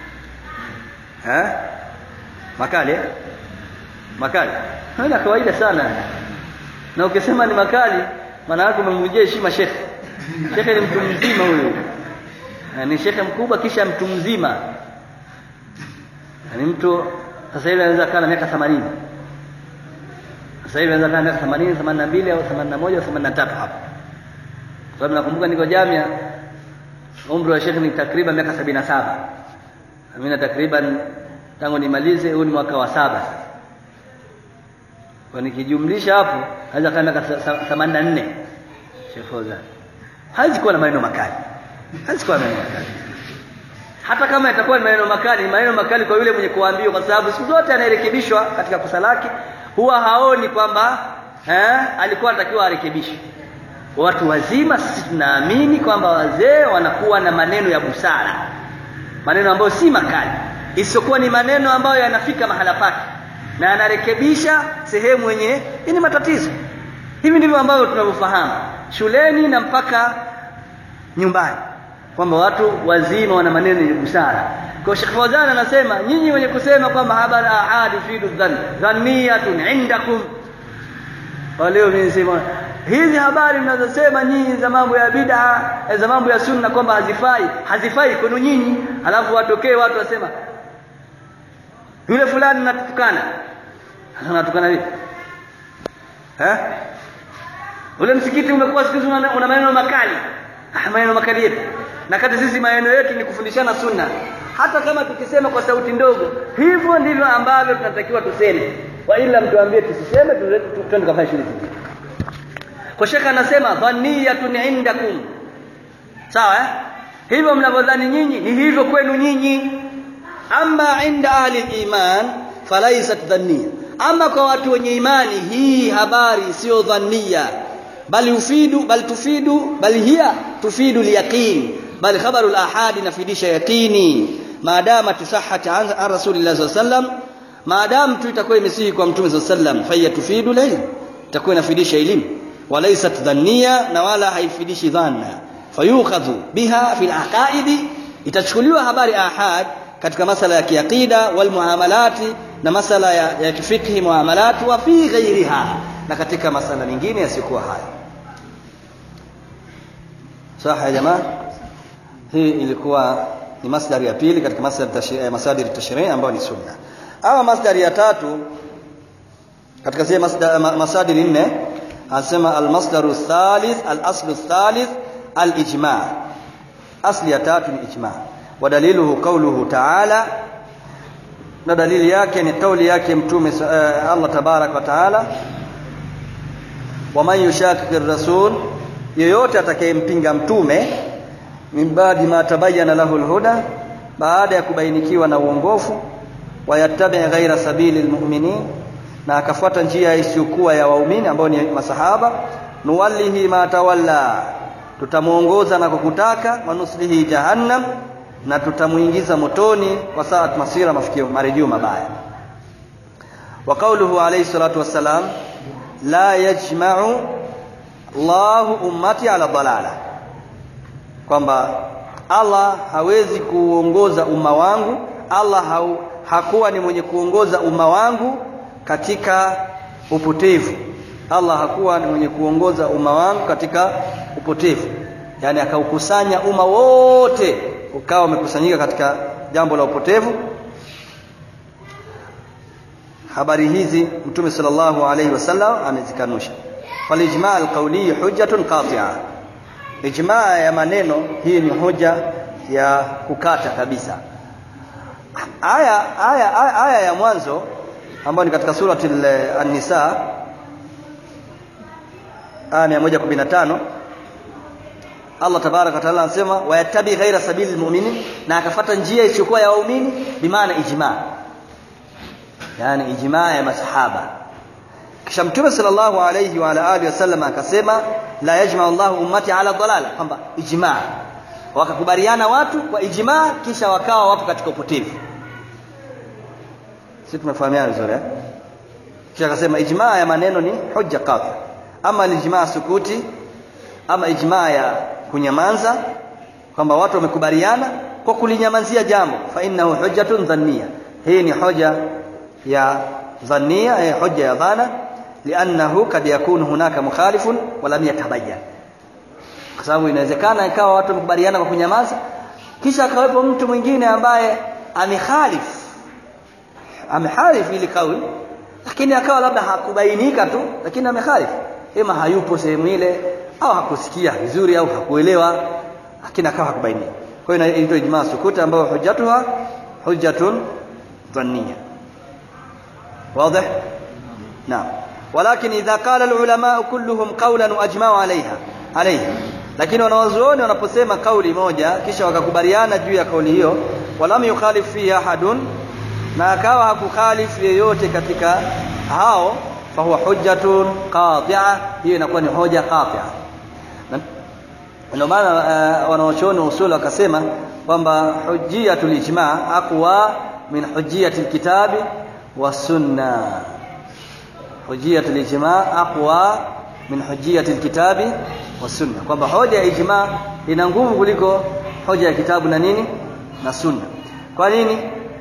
ha makali makali haya kawaida sana na ukisema ni makali maana yake umemvunjia heshima Sheikh Sheikh ni mtu mzima huyo ni shekhe mkubwa kisha mtu mzima ni mtu sasa hivi anaweza kaa na miaka 80 sasa hivi anaweza kaa na miaka 80 82 au 81 au 83 hapo kwa sababu nakumbuka niko jamia umri wa shekhe ni takriban miaka 77 mimi na takriban tangu nimalize huu ni mwaka wa saba kwa nikijumlisha hapo anaweza kaa miaka 84 Sheikh Fawzan hawezi kuwa na maneno makali hawezi kuwa na maneno makali hata kama itakuwa ni maneno makali ni maneno makali kwa yule mwenye kuambiwa kwa sababu siku zote anayerekebishwa katika kosa lake huwa haoni kwamba eh, alikuwa anatakiwa arekebishwe watu wazima sisi tunaamini kwamba wazee wanakuwa na maneno ya busara maneno ambayo si makali isiyokuwa ni maneno ambayo yanafika mahala pake na anarekebisha sehemu yenye ni matatizo hivi ndivyo ambavyo tunavyofahamu shuleni na mpaka nyumbani kwamba watu wazima wana maneno ya busara kwa Sheikh Fawzan anasema nyinyi wenye kusema kwamba habari ahad yufidu dhann dhanniyatun indakum waleo nisema hizi habari mnazosema nyinyi za mambo ya bid'a za mambo ya sunna kwamba hazifai hazifai kwenu nyinyi alafu watokee watu wasema yule fulani natukana anatukana vipi eh ule msikiti umekuwa siku hizi una una maneno makali ah maneno makali yetu na kati sisi maneno yetu ni kufundishana sunna hata kama tukisema kwa sauti ndogo hivyo ndivyo ambavyo tunatakiwa tuseme wa ila mtuambie tusiseme twende kafanya shughuli kwa shekha anasema dhaniyatun indakum sawa eh hivyo mnavyodhani nyinyi ni hivyo kwenu nyinyi ama inda ahli iman falaisat dhanniya ama kwa watu wenye imani hii habari sio dhanniya bali ufidu bali tufidu bali hiya tufidu liyaqin bali khabaru al-ahad inafidisha yaqini maadama tusahhat an rasulillah sallallahu alaihi wasallam maadamu tu itakuwa imesihi kwa mtume sallallahu alaihi wasallam faya tufidu lilm itakuwa inafidisha elimu walaysat dhanniya na wala haifidishi dhanna fayukhadhu biha fil aqaidi itachukuliwa habari ahad katika masala ya kiaqida wal muamalati na masala ya, ya kifikhi muamalati wa fi ghairiha na katika masala mengine yasiyokuwa haya sawa ya jamaa hii ilikuwa ni masdari ya pili katika masdari masadiri tashrii ambayo ni sunna ama masdari ya tatu katika zile masadiri nne anasema almasdaru thalith alaslu thalith alijma asli ya tatu ni ijma wa daliluhu qawluhu ta'ala na dalili yake ni kauli yake mtume uh, Allah tabarak wa taala waman yushakikir rasul yeyote atakayempinga mtume min baadi ma tabayyana lahu alhuda baada ya kubainikiwa na uongofu wayattabi ghaira sabili almu'minin na akafuata njia isiyokuwa ya waumini ambao ni masahaba nuwallihi ma tawalla tutamuongoza na kukutaka wanuslihi jahannam na tutamuingiza motoni kwa saat masira mafikio marejeo mabaya wa qawluhu alayhi salatu wassalam la yajma'u Allahu ummati ala dalala kwamba Allah hawezi kuongoza umma wangu Allah hau, hakuwa ni mwenye kuongoza umma wangu katika upotevu Allah hakuwa ni mwenye kuongoza umma wangu katika upotevu yani akaukusanya umma wote ukawa umekusanyika katika jambo la upotevu habari hizi mtume sallallahu alaihi wasallam amezikanusha falijma alqawli hujjatun qati'a ijma ya maneno hii ni hoja ya kukata kabisa aya aya aya ya mwanzo ambayo ni katika surati an-nisa aya 115 Allah tabarak wa taala anasema wayattabi ghaira sabili almu'minin na akafata njia isiyokuwa ya waumini bimaana ijma yani ijma ya masahaba kisha mtume sallallahu alayhi wa ala alihi wasallam akasema la yajma Allahu ummati ala dalala kwamba ijma wakakubaliana watu kwa ijma kisha wakawa wapo katika upotevu sisi tumefahamiana vizuri eh kisha akasema ijma ya maneno ni hujja qati ama ijma sukuti ama ijma ya kunyamaza kwamba watu wamekubaliana kwa kulinyamazia jambo fa innahu hujjatun dhanniya hii ni hoja ya dhanniya eh, hoja ya dhana liannahu kad yakunu hunaka mukhalifun wa lam yatabayyan kwa sababu inawezekana ikawa watu wamekubaliana kwa kunyamaza kisha akawepo mtu mwingine ambaye amekhalif amehalifu ili kauli lakini akawa labda hakubainika tu lakini amekhalif ima hayupo sehemu ile au hakusikia vizuri au hakuelewa lakini akawa hakubainika kwa hiyo inaitwa ijma sukuta ambayo hujjatuha hujjatun dhanniya واضح نعم ولكن إذا قال العلماء كلهم قولا وأجمعوا عليها عليه lakini wanawazuoni wanaposema kauli moja kisha wakakubaliana juu ya kauli hiyo walam yukhalif fihi ahadun na akawa hakukhalifu yeyote katika hao fahuwa hujjatun qati'a hiyo inakuwa ni hoja qati'a ndio maana uh, wanaochuoni usul wakasema kwamba hujjiyatul ijma' aqwa min hujjiyatil kitabi والسنة حجية الإجماع أقوى من حجية الكتاب والسنة kwamba hoja ya ijma ina nguvu kuliko hoja ya kitabu na nini na sunna kwa nini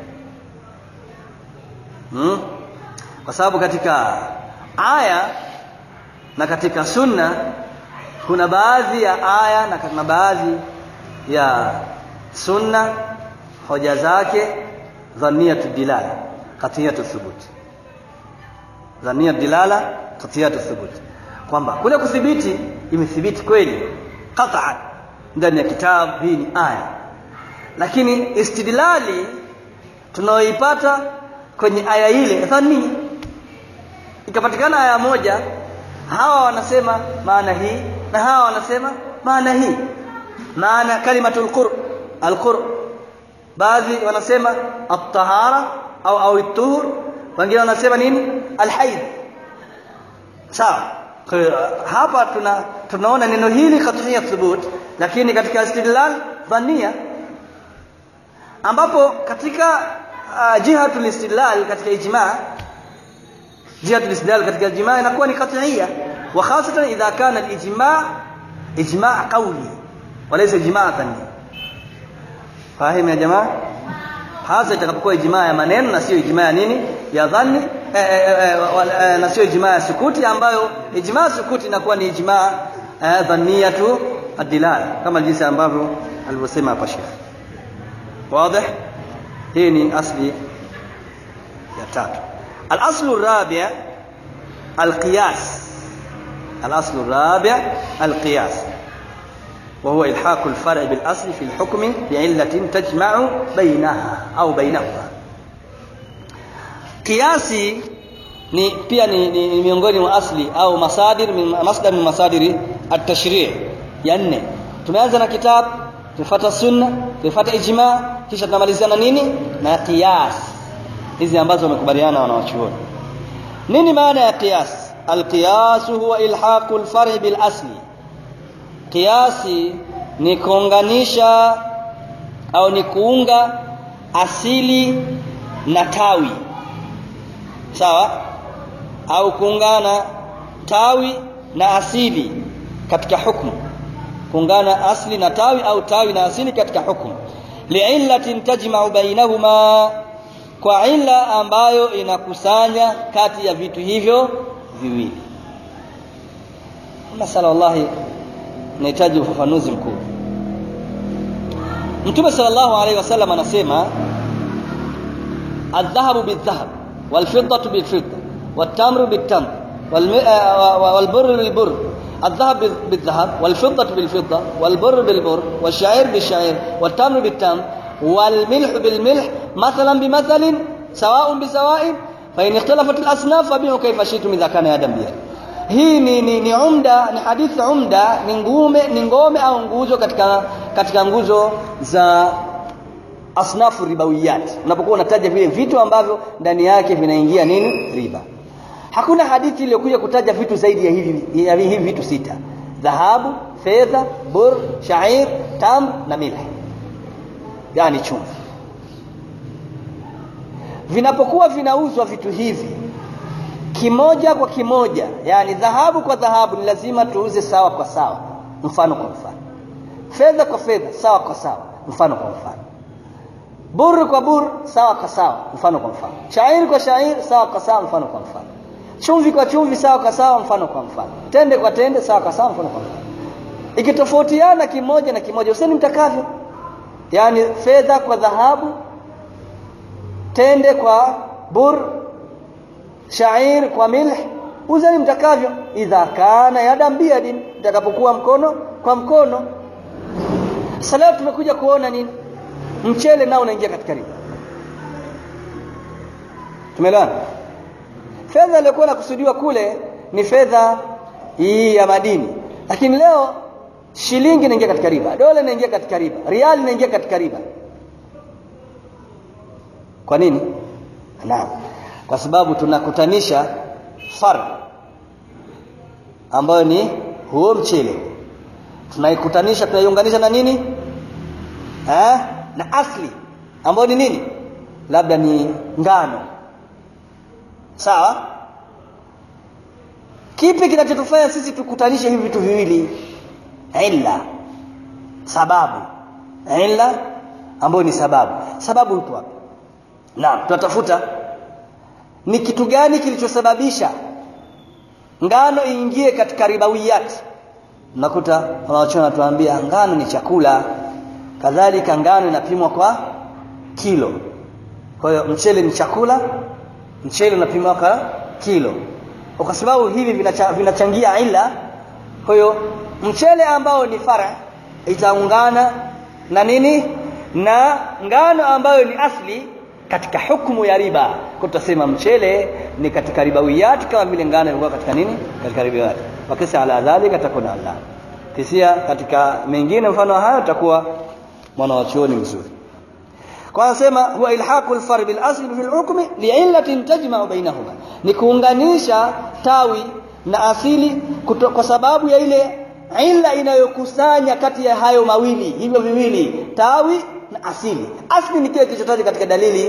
hmm? kwa sababu katika aya na katika sunna kuna baadhi ya aya na kuna baadhi ya sunna hoja zake dhaniyatu dilala qatiyatu thubut dhaniyatu dilala qatiyatu thubut kwamba kule kuthibiti imethibiti kweli qat'an ndani ya kitabu hii ni aya lakini istidlali tunaoipata kwenye aya ile dhani ikapatikana aya moja hawa wanasema maana hii na hawa wanasema maana hii maana kalimatul qur alqur baadhi wanasema at-tahara au au at-tuhur wengine wanasema nini alhaid sawa hapa tuna tunaona neno hili katika thubut lakini katika istidlal dhania ambapo katika uh, jihatul istidlal katika ijma jihatul istidlal katika ijma inakuwa ni qat'iyya wa khasatan idha kana al-ijma ijma qawli walaysa ijma dhani fahimu ya jamaa hasa itakapokuwa ijma ya maneno na sio ijma ya nini ya dhani eh, eh, eh, na sio ijma ya sukuti ambayo ijma sukuti inakuwa ni ijma eh, dhaniyatu ad-dilala kama jinsi ambavyo alivyosema hapa Sheikh واضح hii ni asli ya tatu الاصل الرابع القياس الاصل الرابع القياس وهو الحاق الفرع بالاصل في الحكم بعله تجمع بينها au بينهما kiasi ni pia ni, ni, ni miongoni mwa asli au masadir min masdar min masadiri at-tashri' ya nne tumeanza na kitabu tufuata sunna tufuata ijma kisha tunamalizia na nini na qiyas hizi ambazo wamekubaliana wanawachuoni nini maana ya qiyas alqiyas huwa ilhaqu alfar' bil asli qiyasi ni kuunganisha au ni kuunga asili na tawi sawa au kuungana tawi na asili katika hukumu kuungana asli na tawi au tawi na asili katika hukumu li'illatin tajma'u bainahuma kwa illa ambayo inakusanya kati ya vitu hivyo viwili masala wallahi inahitaji ufafanuzi mkubwa Mtume sallallahu alaihi wasallam anasema الذهب بالذهب والفضة بالفضة والتمر بالتمر والبر بالبر الذهب بالذهب والفضة بالفضة والبر بالبر والشعير بالشعير والتمر بالتمر والملح بالملح مثلا بمثل سواء بسواء فإن اختلفت الأصناف فبيعوا كيف شئتم إذا كان يدا بيد hii ni, ni, ni umda ni hadithi umda ni ngume ni ngome au nguzo katika katika nguzo za asnafu ribawiyat unapokuwa unataja vile vitu ambavyo ndani yake vinaingia nini riba hakuna hadithi iliyokuja kutaja vitu zaidi ya hivi ya hivi vitu sita dhahabu fedha bur shair tam na milh yani chumvi vinapokuwa vinauzwa vitu hivi kimoja kwa kimoja yani dhahabu kwa dhahabu ni lazima tuuze sawa kwa sawa mfano kwa mfano fedha kwa fedha sawa kwa sawa mfano kwa mfano bur kwa bur sawa kwa sawa mfano kwa mfano shairi kwa shairi sawa kwa sawa mfano kwa mfano chumvi kwa chumvi sawa kwa sawa mfano kwa mfano tende kwa tende sawa kwa sawa mfano kwa mfano ikitofautiana kimoja na kimoja useni mtakavyo yani fedha kwa dhahabu tende kwa bur shair kwa milh uzeni mtakavyo idha kana yadan biyadin mtakapokuwa mkono kwa mkono sasa leo tumekuja kuona nini mchele nao unaingia katika riba tumeelewana fedha iliyokuwa inakusudiwa kule ni fedha hii ya madini lakini leo shilingi inaingia katika riba dola inaingia katika riba riali inaingia katika riba kwa nini naam kwa sababu tunakutanisha far ambayo ni huo mchele tunaikutanisha tunaiunganisha na nini eh na asli ambayo ni nini labda ni ngano sawa kipi kinachotufanya sisi tukutanishe hivi vitu viwili illa sababu illa ambayo ni sababu sababu ipo wapi naam tunatafuta ni kitu gani kilichosababisha ngano iingie katika ribawiyat nakuta wanaochona tuambia ngano ni chakula kadhalika ngano inapimwa kwa kilo kwa hiyo mchele ni chakula mchele unapimwa kwa kilo kwa sababu hivi vinacha, vinachangia ila kwa hiyo mchele ambao ni fara itaungana na nini na ngano ambayo ni asli katika hukumu ya riba kwa tutasema mchele ni katika ribawiyat kama vile ngano ilikuwa katika nini katika ribawiyat wakisa ala dhalika takuna Allah kisia katika mengine mfano hayo takuwa mwana wa chuoni mzuri kwa anasema huwa ilhaqu al-far bil asli fi al-hukmi li'illatin tajma'u bainahuma ni kuunganisha tawi na asili kuto, kwa sababu ya ile illa inayokusanya kati ya hayo mawili hivyo viwili tawi na asili asli ni kile kilichotajwa katika dalili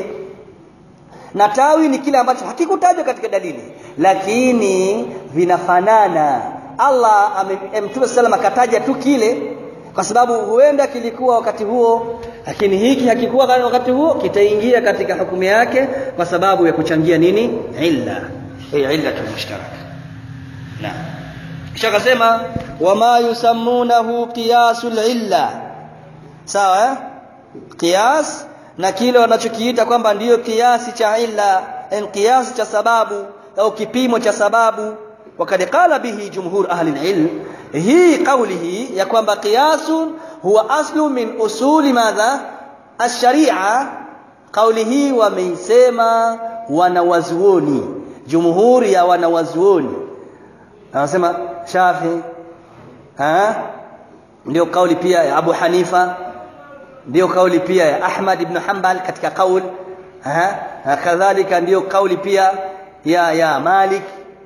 na tawi ni kile ambacho hakikutajwa katika dalili lakini vinafanana Allah Mtume sallam akataja tu kile kwa sababu huenda kilikuwa wakati huo lakini hiki hakikuwa wakati huo kitaingia katika hukumu yake kwa sababu ya kuchangia nini illa hii illa mushtaraka naam kisha akasema wama yusammunahu qiyasul illa sawa eh? qiyas na kile wanachokiita kwamba ndiyo kiasi cha illa en kiasi cha sababu au kipimo cha sababu wakad qala bihi jumhur ahli alilm hii qawlihi ya kwamba qiyasun huwa aslu min usuli madha ash-sharia kauli hii wameisema wanawazuoni jumhuri ya wanawazuoni anasema Shafi ha ndio kauli pia ya Abu Hanifa ndio kauli pia ya Ahmad ibn Hanbal katika kauli ha kadhalika ndio kauli pia ya ya Malik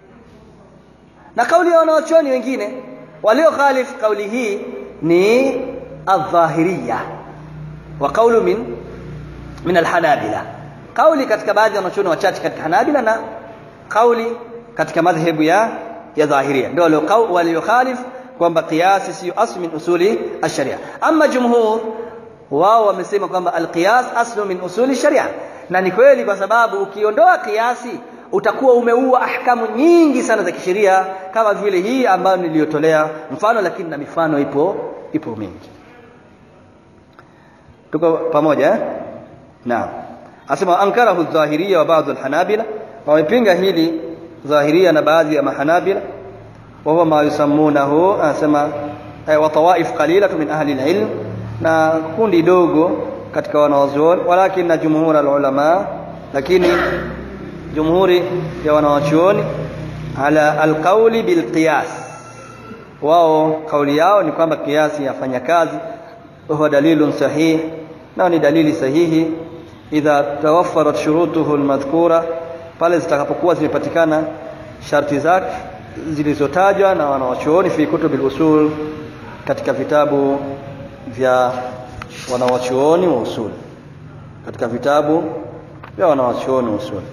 na kauli ya wanawachuoni wengine walio khalif kauli hii ni adh-dhahiriyya wa kaulu min min al-hanabila kauli katika baadhi ya wanachuoni wachache katika hanabila na kauli katika madhhabu ya ya dhahiria ndio walio walio khalif kwamba qiyas sio asli min usuli ash-sharia amma jumhur wao wamesema kwamba al-qiyas aslu min usuli sharia na ni kweli kwa sababu ukiondoa kiasi utakuwa umeua ahkamu nyingi sana za kisheria kama vile hii ambayo niliyotolea mfano lakini na mifano ipo ipo mingi tuko pamoja eh? naam asema ankarahu adh-dhahiriyya wa ba'd al-hanabila wamepinga hili dhahiria na baadhi ya mahanabila wa huwa ma yusammunahu anasema wa tawaif qalila min ahli al-ilm na kundi dogo katika wanawazuoni walakin na jumhur al-ulama lakini jumhuri ya wanawachuoni ala alqauli bilqiyas wao kauli yao ni kwamba kiasi yafanya kazi huwa dalilun sahih na ni dalili sahihi idha tawaffarat shurutuhu almadhkura pale zitakapokuwa zimepatikana sharti zake zilizotajwa na wanawachuoni fi kutubil usul katika vitabu vya wanawachuoni wa usul katika vitabu vya wanawachuoni wa usul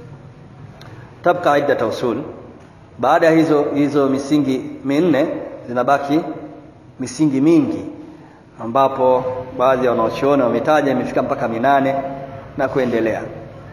tabqa iddat usul baada ya hizo hizo misingi minne zinabaki misingi mingi ambapo baadhi ya wanaochuoni wametaja imefika mpaka minane na kuendelea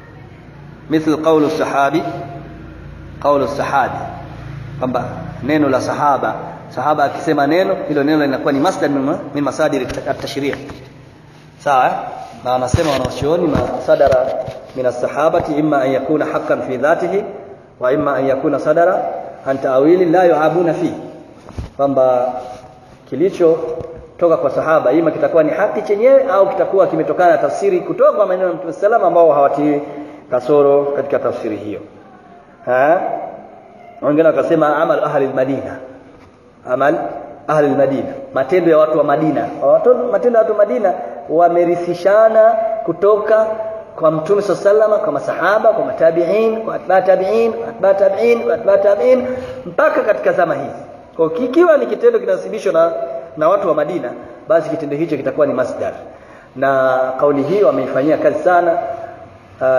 مثل قول الصحابي قول الصحابي kwamba neno la sahaba sahaba akisema neno hilo neno linakuwa ni masdar min masadir at-tashri' sawa na anasema wanachuoni masadara min as-sahabati imma an yakuna haqqan fi dhatihi wa imma an yakuna sadara an ta'wili la yu'abuna fi kwamba kilicho toka kwa sahaba ima kitakuwa ni haki chenyewe au kitakuwa kimetokana na tafsiri kutoka kwa maneno ya Mtume sallam ambao hawatii kasoro katika tafsiri hiyo ha wengine wakasema amal ahli al-madina amal ahli al-madina matendo ya watu wa Madina watu matendo ya watu wa Madina wamerithishana kutoka kwa Mtume sallallahu kwa masahaba kwa matabiin kwa atba tabiin kwa atba tabiin kwa atba tabiin mpaka katika zama hizi kwa kikiwa ni kitendo kinasibishwa na na watu wa Madina basi kitendo hicho kitakuwa ni masdar na kauli hii wameifanyia kazi sana uh,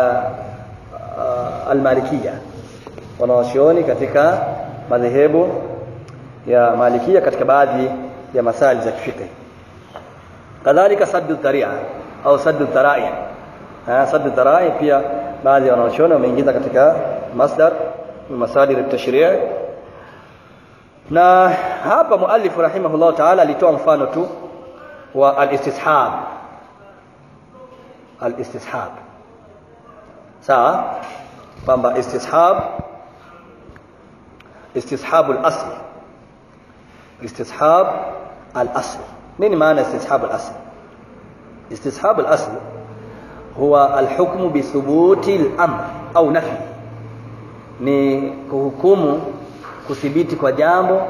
uh, almalikia wanaoshioni katika madhehebu ya malikia katika baadhi ya masali za kifiqh kadhalika saddu dharia au saddu dharai saddu dharai pia baadhi ya wanachuoni wameingiza katika masdar masadir at-tashri' na hapa muallif rahimahullah ta'ala alitoa mfano tu wa al-istishab al-istishab sawa kwamba istishab istishab al-asl istishab al-asl nini maana istishab al-asl istishab al-asl huwa al-hukmu bi thubuti al-amr au nafi ni kuhukumu kuthibiti kwa jambo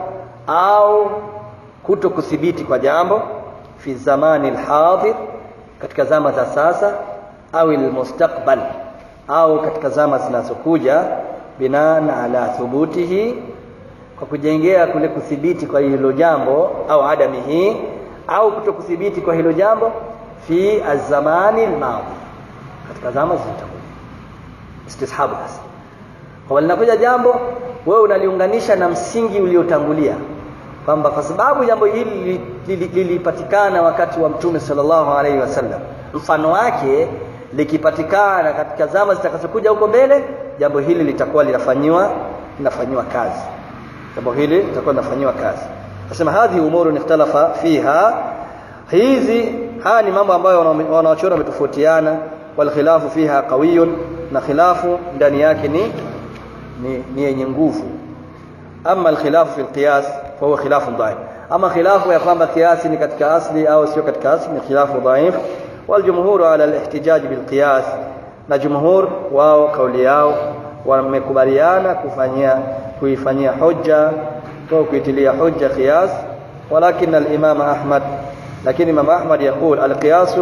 au kuto kuthibiti kwa jambo fi zamani alhadir katika zama za sasa au almustaqbal au katika zama zinazokuja binaan ala thubutihi kwa kujengea kule kuthibiti kwa hilo jambo au adamihi au kuto kuthibiti kwa hilo jambo fi azamani almadi katika zama zilizokuja istishabu asli kwa linakuja jambo wewe unaliunganisha na msingi uliotangulia kwamba kwa sababu jambo hili lilipatikana wakati wa mtume sallallahu alaihi wasallam mfano wake likipatikana katika zama zitakazokuja huko mbele jambo hili litakuwa linafanyiwa linafanyiwa kazi jambo hili litakuwa linafanyiwa kazi nasema hadhi umuru ikhtalafa fiha hizi haya ni mambo ambayo wanawachuoni wametofautiana wal khilafu fiha qawiyun na khilafu ndani yake ni ni ni yenye nguvu ama alkhilafu fi alqiyas fa huwa khilafu dhaif ama khilafu ya kwamba kiasi ni katika asli au sio katika asli ni khilafu dhaif waljumhur ala alihtijaj bilqiyas na jumhur wao kauli yao wamekubaliana kufanyia kuifanyia hoja au kuitilia hoja qiyas walakin al-imam ahmad lakini imam ahmad يقول القياس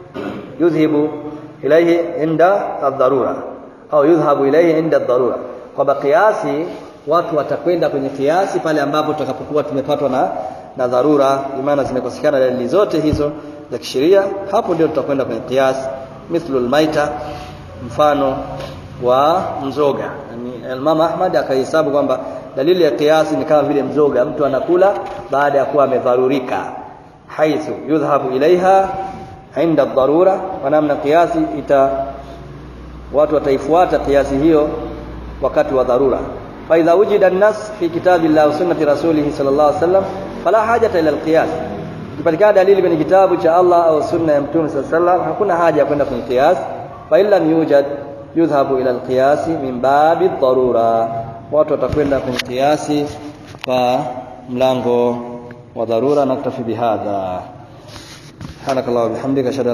يذهب اليه عند الضروره au yudhhabu ilayhi inda dharura kwamba kiasi watu watakwenda kwenye kiasi pale ambapo tutakapokuwa tumepatwa na na dharura imana zimekosekana dalili zote hizo za kisheria hapo ndio tutakwenda kwenye kiasi mithlu almaita mfano wa mzoga yani Imam Ahmad akahesabu kwamba dalili ya kiasi ni kama vile mzoga mtu anakula baada ya kuwa amedharurika haithu yudhhabu ilaiha inda dharura kwa namna kiasi ita watu wataifuata kiasi hiyo wakati wa dharura fa idha wujida an-nas fi kitabillahi wa sunnati rasulih sallallahu alaihi wasallam fala hajata ila al-qiyas ikipatikana dalili kwenye kitabu cha Allah au sunna ya mtume sallallahu alaihi wasallam hakuna haja ya kwenda kwenye qiyas fa illa yujad yudhhabu ila al-qiyas min babi dharura watu watakwenda kwenye qiyasi kwa mlango wa dharura naktafi bihadha subhanakallah wa bihamdika